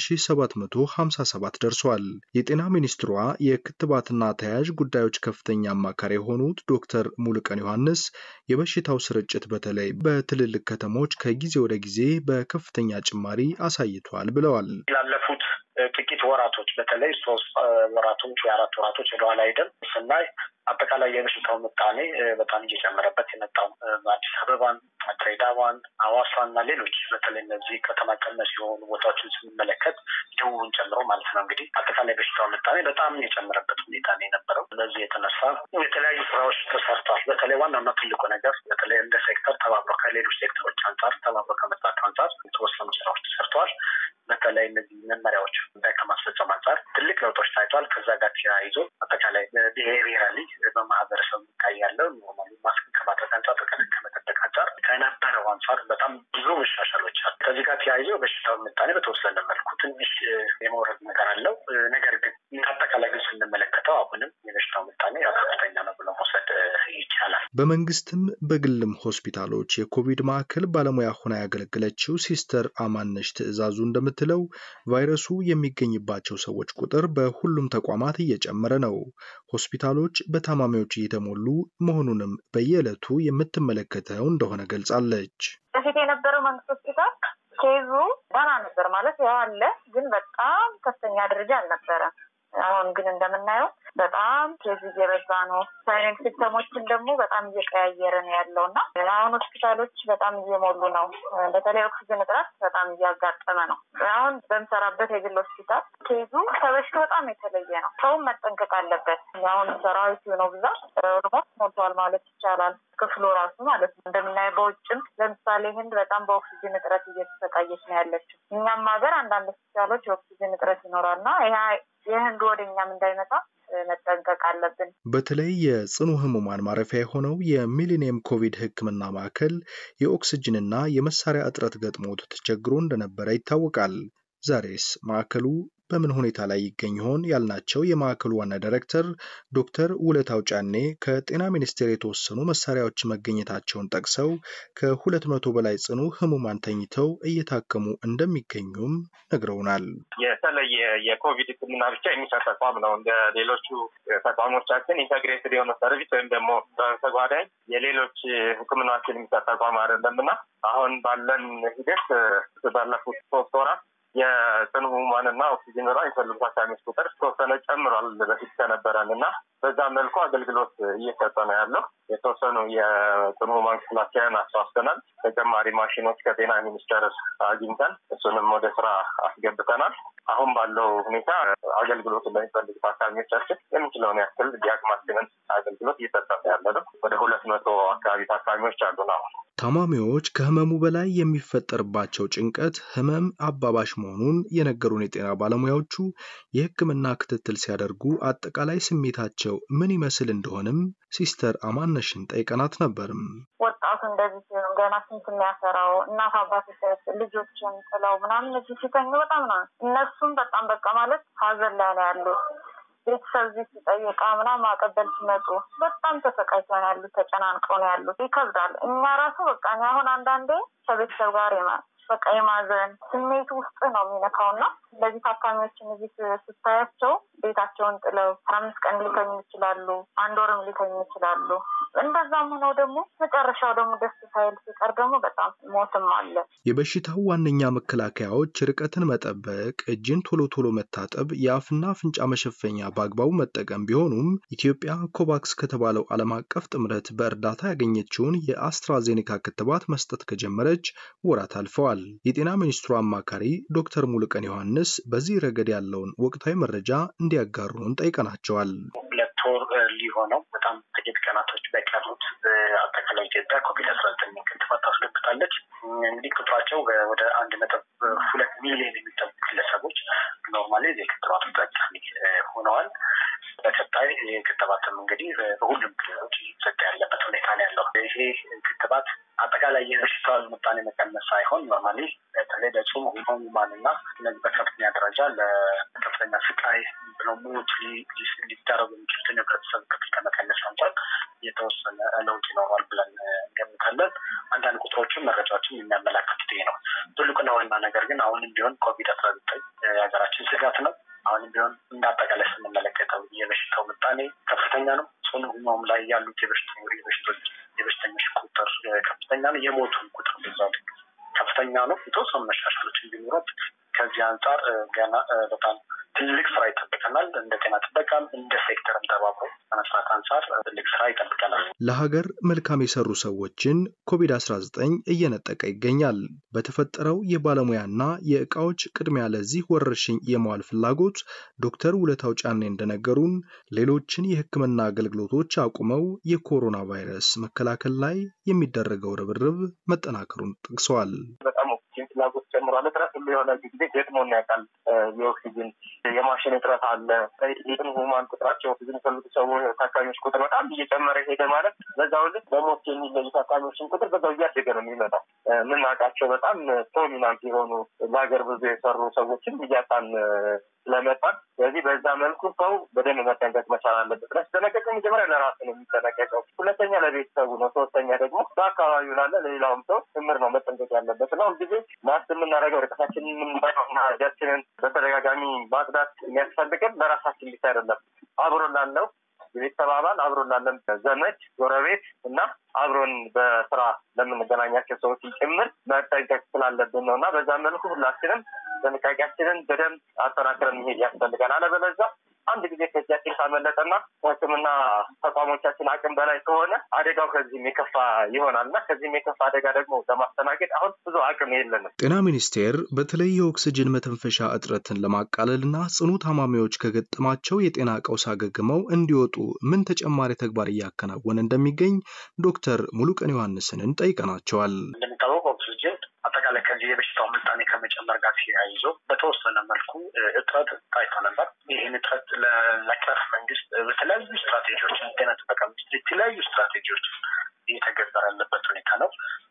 3757 ደርሷል። የጤና ሚኒስትሯ የክትባትና ተያያዥ ጉዳዮች ከፍተኛ አማካሪ የሆኑት ዶክተር ሙሉቀን ዮሐንስ የበሽታው ስርጭት በተለይ በትልልቅ ከተሞች ከጊዜ ወደ ጊዜ በከፍተኛ ጭማሪ አሳይቷል ብለዋል። ላለፉት ጥቂት ወራቶች በተለይ ሶስት ወራቶች ወይ አራት ወራቶች ወደኋላ ሄደን ስናይ አጠቃላይ የበሽታው ምጣኔ በጣም እየጨመረበት የመጣው በአዲስ አበባን፣ ድሬዳዋን፣ ሐዋሳን እና ሌሎች በተለይ እነዚህ ከተማ ቀመስ የሆኑ ቦታዎችን ስንመለከት ደቡብን ጨምሮ ማለት ነው እንግዲህ አጠቃላይ በሽታው ምጣኔ በጣም የጨመረበት ሁኔታ ነው የነበረው። በዚህ የተነሳ የተለያዩ ስራዎች ተሰርተዋል። በተለይ ዋናና ትልቁ ነገር በተለይ እንደ ሴክተር ተባብሮ ከሌሎች ሴክተሮች አንጻር ተባብሮ ከመጣቸው አንጻር የተወሰኑ ስራዎች ተሰርተዋል። በተለይ እነዚህ መመሪያዎች ጉዳይ ከማስፈጸም አንጻር ትልቅ ለውጦች ታይቷል። ከዛ ጋር ተያይዞ አጠቃላይ ብሄራሊ በማህበረሰቡ የሚታይ ያለው ኖርማሊ ማስክ ከማድረግ አንጻር ርቀትን ከመጠበቅ አንጻር ከነበረው አንጻር በጣም ብዙ መሻሻሎች አሉ። ከዚህ ጋር ተያይዞ በሽታው ምጣኔ በተወሰነ መልኩ ትንሽ የመውረድ ነገር አለው። ነገር ግን አጠቃላይ ግን ስንመለከተው አሁንም የበሽታው ምጣኔ ከፍተኛ ነው ብሎ መውሰድ ይቻላል። በመንግስትም በግልም ሆስፒታሎች የኮቪድ ማዕከል ባለሙያ ሆና ያገለገለችው ሲስተር አማነሽ ትዕዛዙ እንደምትለው ቫይረሱ የሚገኝባቸው ሰዎች ቁጥር በሁሉም ተቋማት እየጨመረ ነው። ሆስፒታሎች በታማሚዎች እየተሞሉ መሆኑንም በየዕለቱ የምትመለከተው እንደሆነ ገልጻለች። በፊት የነበረው መንግስት ሆስፒታል ኬዙ ደህና ነበር ማለት ያው አለ፣ ግን በጣም ከፍተኛ ደረጃ አልነበረም። አሁን ግን እንደምናየው በጣም ኬዝ እየበዛ ነው። ሳይለንት ሲስተሞችን ደግሞ በጣም እየቀያየረ ነው ያለው እና አሁን ሆስፒታሎች በጣም እየሞሉ ነው። በተለይ ኦክሲጅን እጥረት በጣም እያጋጠመ ነው። አሁን በምሰራበት የግል ሆስፒታል ኬዙ ከበሽታው በጣም የተለየ ነው። ሰውም መጠንቀቅ አለበት። አሁን ሰራዊቱ ነው ብዛት ኦልሞስት ሞልቷል ማለት ይቻላል። ክፍሉ ራሱ ማለት ነው። እንደምናየው በውጭም ለምሳሌ ህንድ በጣም በኦክሲጅን እጥረት እየተሰቃየች ነው ያለችው። እኛም ሀገር አንዳንድ ሆስፒታሎች የኦክሲጅን እጥረት ይኖራል እና ይህ የህንድ ወደ እኛም እንዳይመጣ መጠንቀቅ አለብን። በተለይ የጽኑ ህሙማን ማረፊያ የሆነው የሚሊኒየም ኮቪድ ሕክምና ማዕከል የኦክስጅንና የመሳሪያ እጥረት ገጥሞት ተቸግሮ እንደነበረ ይታወቃል። ዛሬስ ማዕከሉ በምን ሁኔታ ላይ ይገኝ ይሆን ያልናቸው የማዕከሉ ዋና ዳይሬክተር ዶክተር ውለታው ጫኔ ከጤና ሚኒስቴር የተወሰኑ መሳሪያዎች መገኘታቸውን ጠቅሰው ከሁለት መቶ በላይ ጽኑ ህሙማን ተኝተው እየታከሙ እንደሚገኙም ነግረውናል። የተለየ የኮቪድ ህክምና ብቻ የሚሰጥ ተቋም ነው። እንደ ሌሎቹ ተቋሞቻችን ኢንተግሬትድ የሆነ ሰርቪስ ወይም ደግሞ በተጓዳኝ የሌሎች ህክምናዎችን የሚሰጥ ተቋም አይደለም እና አሁን ባለን ሂደት ባለፉት ሶስት ወራት የጽኑ ህሙማንና ኦክሲጅን በጣም የሚፈልጉ ታካሚዎች ቁጥር ተወሰነ ጨምሯል በፊት ከነበረን እና በዛ መልኩ አገልግሎት እየሰጠ ነው ያለው። የተወሰኑ የጽኑ ህሙማን ክፍላችንን አስፋፍተናል። ተጨማሪ ማሽኖች ከጤና ሚኒስቴር አግኝተን እሱንም ወደ ስራ አስገብተናል። አሁን ባለው ሁኔታ አገልግሎት ለሚፈልጉ ታካሚዎቻችን የምንችለውን ያክል የአቅማችንን አገልግሎት እየሰጠ ያለ ነው። ወደ ሁለት መቶ አካባቢ ታካሚዎች አሉን አሁን ታማሚዎች ከህመሙ በላይ የሚፈጠርባቸው ጭንቀት ህመም አባባሽ መሆኑን የነገሩን የጤና ባለሙያዎቹ የሕክምና ክትትል ሲያደርጉ አጠቃላይ ስሜታቸው ምን ይመስል እንደሆነም ሲስተር አማነሽን ጠይቀናት ነበርም። ወጣቱ እንደዚህ ሲሆን ገና ስንት የሚያፈራው እናት አባቶች ልጆችን ጥለው ምናምን እዚህ ሲተኙ በጣም ነው እነሱም በጣም በቃ ማለት ሀዘን ላይ ነው ያሉት። ቤተሰብ እዚህ ሲጠይቃ ምናምን ማቀበል ሲመጡ በጣም ተሰቃይተው ነው ያሉት፣ ተጨናንቀው ነው ያሉት። ይከብዳል። እኛ ራሱ በቃ እኔ አሁን አንዳንዴ ከቤተሰብ ጋር በቃ የማዘን ስሜቱ ውስጥ ነው የሚነካው እና እንደዚህ ታካሚዎችን እዚህ ስታያቸው ቤታቸውን ጥለው አስራ አምስት ቀን ሊተኙ ይችላሉ፣ አንድ ወርም ሊተኙ ይችላሉ። እንደዛም ሆነው ደግሞ መጨረሻው ደግሞ ደስ ሳይል ሲቀር ደግሞ በጣም ሞትም አለ። የበሽታው ዋነኛ መከላከያዎች ርቀትን መጠበቅ፣ እጅን ቶሎ ቶሎ መታጠብ፣ የአፍና አፍንጫ መሸፈኛ በአግባቡ መጠቀም ቢሆኑም ኢትዮጵያ ኮቫክስ ከተባለው ዓለም አቀፍ ጥምረት በእርዳታ ያገኘችውን የአስትራዜኔካ ክትባት መስጠት ከጀመረች ወራት አልፈዋል። የጤና ሚኒስትሩ አማካሪ ዶክተር ሙሉቀን ዮሐንስ በዚህ ረገድ ያለውን ወቅታዊ መረጃ እንዲያጋሩን ጠይቀናቸዋል። ሁለት ወር ሊሆነው በጣም ጥቂት ቀናቶች በቀሩት አጠቃላይ ኢትዮጵያ ኮቪድ አስራ ዘጠኝ ክትባት ታስገብታለች። እንግዲህ ቁጥራቸው ወደ አንድ ነጥብ ሁለት ሚሊዮን የሚጠጉ ግለሰቦች ኖርማሊ የክትባቱ ተጠቃሚ ሆነዋል። በቀጣይ ክትባትም እንግዲህ በሁሉም ክልሎች እየተሰጠ ያለበት ሁኔታ ነው ያለው። ይሄ ክትባት አጠቃላይ የበሽታውን ምጣኔ መቀነስ ሳይሆን ኖርማሊ በተለይ ለጽኑ ህሙማንና እነዚህ በከፍተኛ ደረጃ ለከፍተኛ ስቃይ ብለው ሞት ሊዳረጉ የሚችሉትን የህብረተሰብ ክፍል ከመቀነስ አንጻር የተወሰነ ለውጥ ይኖሯል ብለን እንገምታለን። አንዳንድ ቁጥሮችን መረጃዎችን የሚያመላክቱት ይሄ ነው። ትልቁና ዋና ነገር ግን አሁንም ቢሆን ኮቪድ አስራ ዘጠኝ የሀገራችን ስጋት ነው። አሁንም ቢሆን እንደ አጠቃላይ ስንመለከተው የበሽታው ምጣኔ ከፍተኛ ነው። ጽኑ ህሙማን ላይ ያሉት የበሽቶች የበሽተኞች ቁጥር ከፍተኛ ነው። የሞቱ ቁጥር ብዛት ከፍተኛ ነው። የተወሰኑ መሻሻሎች እንዲኖሩት ከዚህ አንጻር ገና በጣም ትልቅ ስራ ይጠብቀናል። እንደ ጤና ጥበቃም እንደ ሴክተርም ተባብሮ ከመስራት አንጻር ትልቅ ስራ ይጠብቀናል። ለሀገር መልካም የሰሩ ሰዎችን ኮቪድ-19 እየነጠቀ ይገኛል። በተፈጠረው የባለሙያና የእቃዎች ቅድሚያ ለዚህ ወረርሽኝ የመዋል ፍላጎት ዶክተር ውለታው ጫኔ እንደነገሩን ሌሎችን የሕክምና አገልግሎቶች አቁመው የኮሮና ቫይረስ መከላከል ላይ የሚደረገው ርብርብ መጠናከሩን ጠቅሰዋል። በጣም ኦክሲጅን ፍላጎት ጨምሯል። እጥረት ሁሉ የሆነ ጊዜ ገጥሞን ያውቃል። የኦክሲጅን የማሽን እጥረት አለ። የጽኑ ህሙማን ቁጥራቸው ኦክሲጅን የሚፈልጉ ሰዎች ታካሚዎች ቁጥር በጣም እየጨመረ ሄደ ማለት በዛው ልክ በሞት የሚለዩ ታካሚዎችን ቁጥር በዛው እያደገ ነው የሚመጣው። የምናውቃቸው በጣም ፕሮሚናንት የሆኑ ለሀገር ብዙ የሰሩ ሰዎችን እያጣን ስለመጣን ስለዚህ በዛ መልኩ ሰው በደንብ መጠንቀቅ መቻል አለበት። ለሲጠነቀቅ መጀመሪያ ለራሱ ነው የሚጠነቀቀው፣ ሁለተኛ ለቤተሰቡ ነው፣ ሶስተኛ ደግሞ በአካባቢው ላለ ለሌላውም ሰው ጭምር ነው መጠንቀቅ ያለበት እና ሁልጊዜ ማስ የምናደርገው ርቀታችንን የምንበቀውና እጃችንን በተደጋጋሚ ማጽዳት የሚያስፈልገን ለራሳችን ብቻ አይደለም አብሮ ላለው የቤተሰብ አባል አብሮን ላለን ዘመድ፣ ጎረቤት እና አብሮን በስራ ለምንገናኛቸው ሰዎች ጭምር መጠንቀቅ ስላለብን ነው እና በዛ መልኩ ሁላችንም ጥንቃቄያችንን በደንብ አጠናክረን መሄድ ያስፈልጋል። አለበለዚያ አንድ ጊዜ ከእጃችን ካመለጠና ሕክምና ተቋሞቻችን አቅም በላይ ከሆነ አደጋው ከዚህም የከፋ ይሆናል እና ከዚህም የከፋ አደጋ ደግሞ ለማስተናገድ አሁን ብዙ አቅም የለንም። ጤና ሚኒስቴር በተለይ የኦክስጅን መተንፈሻ እጥረትን ለማቃለልና ጽኑ ታማሚዎች ከገጠማቸው የጤና ቀውስ አገግመው እንዲወጡ ምን ተጨማሪ ተግባር እያከናወነ እንደሚገኝ ዶክተር ሙሉቀን ዮሐንስንን ጠይቀናቸዋል። እንደሚታወቀው ኦክስጅን አጠቃላይ ከዚህ የበሽታው ምጣኔ ከመጨመር ጋር ተያይዞ በተወሰነ መልኩ እጥረት ታይቶ ነበር። ይህን እጥረት ለመቅረፍ መንግስት በተለያዩ ስትራቴጂዎች ጤና ጥበቃ ሚኒስቴር የተለያዩ ስትራቴጂዎች እየተገበረ ያለበት ሁኔታ ነው።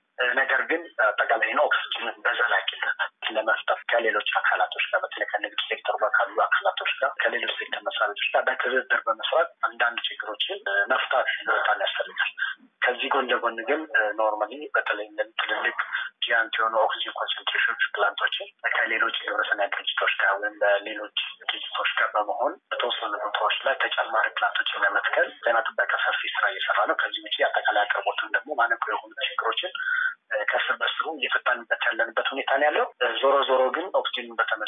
ነገር ግን አጠቃላይ ነው ኦክስጅንን በዘላቂነት ለመፍጠር ከሌሎች አካላቶች ጋር በተለይ ከንግድ ሴክተሩ ጋር ካሉ አካላቶች ጋር ከሌሎች ሴክተር መስሪያ ቤቶች ጋር በትብብር በመስራት አንዳንድ ችግሮችን መፍታት በጣም ያስፈልጋል። ከዚህ ጎን ለጎን ግን ኖርማሊ በተለይ ትልልቅ ጂያንት የሆኑ ኦክሲጅን ኮንሰንትሬሽን ፕላንቶችን ከሌሎች የግብረሰናይ ድርጅቶች ጋር ወይም በሌሎች ድርጅቶች ጋር በመሆን በተወሰኑ ቦታዎች ላይ ተጨማሪ ፕላንቶችን ለመትከል ጤና ጥበቃ ሰፊ ስራ እየሰራ ነው። ከዚህ ውጭ አጠቃላይ አቅርቦትን ደግሞ ማነቆ የሆኑ ችግሮችን ከስር በስሩ እየፈታንበት ያለንበት ሁኔታ ነው ያለው። ዞሮ ዞሮ ግን ኦክሲጅን በተመ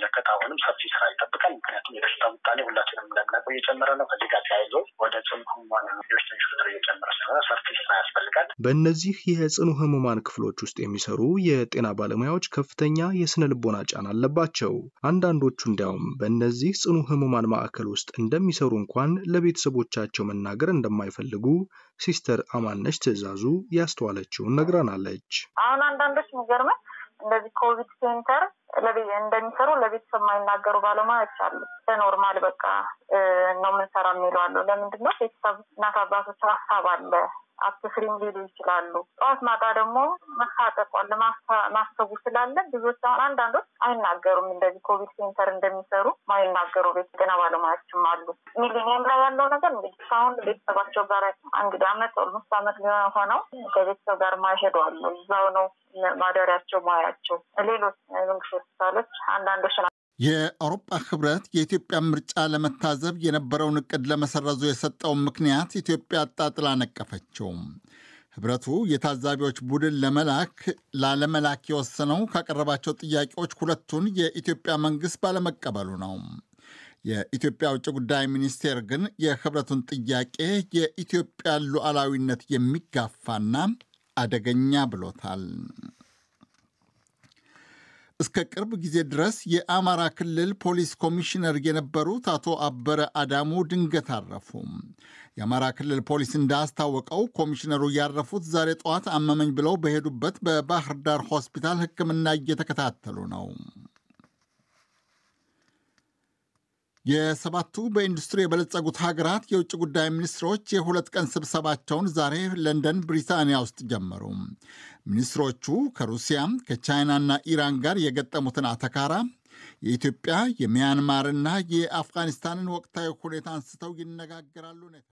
በእነዚህ የጽኑ ህሙማን ክፍሎች ውስጥ የሚሰሩ የጤና ባለሙያዎች ከፍተኛ የስነ ልቦና ጫና አለባቸው። አንዳንዶቹ እንዲያውም በእነዚህ ጽኑ ህሙማን ማዕከል ውስጥ እንደሚሰሩ እንኳን ለቤተሰቦቻቸው መናገር እንደማይፈልጉ ሲስተር አማነች ትዕዛዙ ያስተዋለችውን ነግራናለች። አሁን አንዳንዶች የሚገርመን እንደዚህ ኮቪድ ሴንተር እንደሚሰሩ ለቤተሰብ የማይናገሩ ባለሙያዎች አሉ። በኖርማል በቃ ነው የምንሰራ የሚሉ አሉ። ለምንድን ነው ቤተሰብ እናት አባቶች ሀሳብ አለ አትፍሪም ሊሉ ይችላሉ። ጠዋት ማታ ደግሞ መታጠቋል ማሰቡ ስላለ ብዙዎች አሁን አንዳንዶች አይናገሩም። እንደዚህ ኮቪድ ሴንተር እንደሚሰሩ ማይናገሩ ቤት ጤና ባለሙያዎችም አሉ። ሚሊኒየም ላይ ያለው ነገር እንግዲህ እስካሁን ቤተሰባቸው ጋር እንግዲህ አመት ኦልሞስት አመት ሆነው ከቤተሰብ ጋር ማይሄዱ አሉ። እዛው ነው ማደሪያቸው፣ ሙያቸው። ሌሎች መንግስት ሆስፒታሎች አንዳንዶች የአውሮፓ ህብረት የኢትዮጵያን ምርጫ ለመታዘብ የነበረውን እቅድ ለመሰረዙ የሰጠውን ምክንያት ኢትዮጵያ አጣጥላ ነቀፈችው። ህብረቱ የታዛቢዎች ቡድን ለመላክ ላለመላክ የወሰነው ካቀረባቸው ጥያቄዎች ሁለቱን የኢትዮጵያ መንግስት ባለመቀበሉ ነው። የኢትዮጵያ ውጭ ጉዳይ ሚኒስቴር ግን የህብረቱን ጥያቄ የኢትዮጵያ ሉዓላዊነት የሚጋፋና አደገኛ ብሎታል። እስከ ቅርብ ጊዜ ድረስ የአማራ ክልል ፖሊስ ኮሚሽነር የነበሩት አቶ አበረ አዳሙ ድንገት አረፉ። የአማራ ክልል ፖሊስ እንዳስታወቀው ኮሚሽነሩ ያረፉት ዛሬ ጠዋት አመመኝ ብለው በሄዱበት በባህር ዳር ሆስፒታል ሕክምና እየተከታተሉ ነው። የሰባቱ በኢንዱስትሪ የበለጸጉት ሀገራት የውጭ ጉዳይ ሚኒስትሮች የሁለት ቀን ስብሰባቸውን ዛሬ ለንደን ብሪታንያ ውስጥ ጀመሩ። ሚኒስትሮቹ ከሩሲያ ከቻይናና ኢራን ጋር የገጠሙትን አተካራ፣ የኢትዮጵያ የሚያንማርና የአፍጋኒስታንን ወቅታዊ ሁኔታ አንስተው ይነጋገራሉ።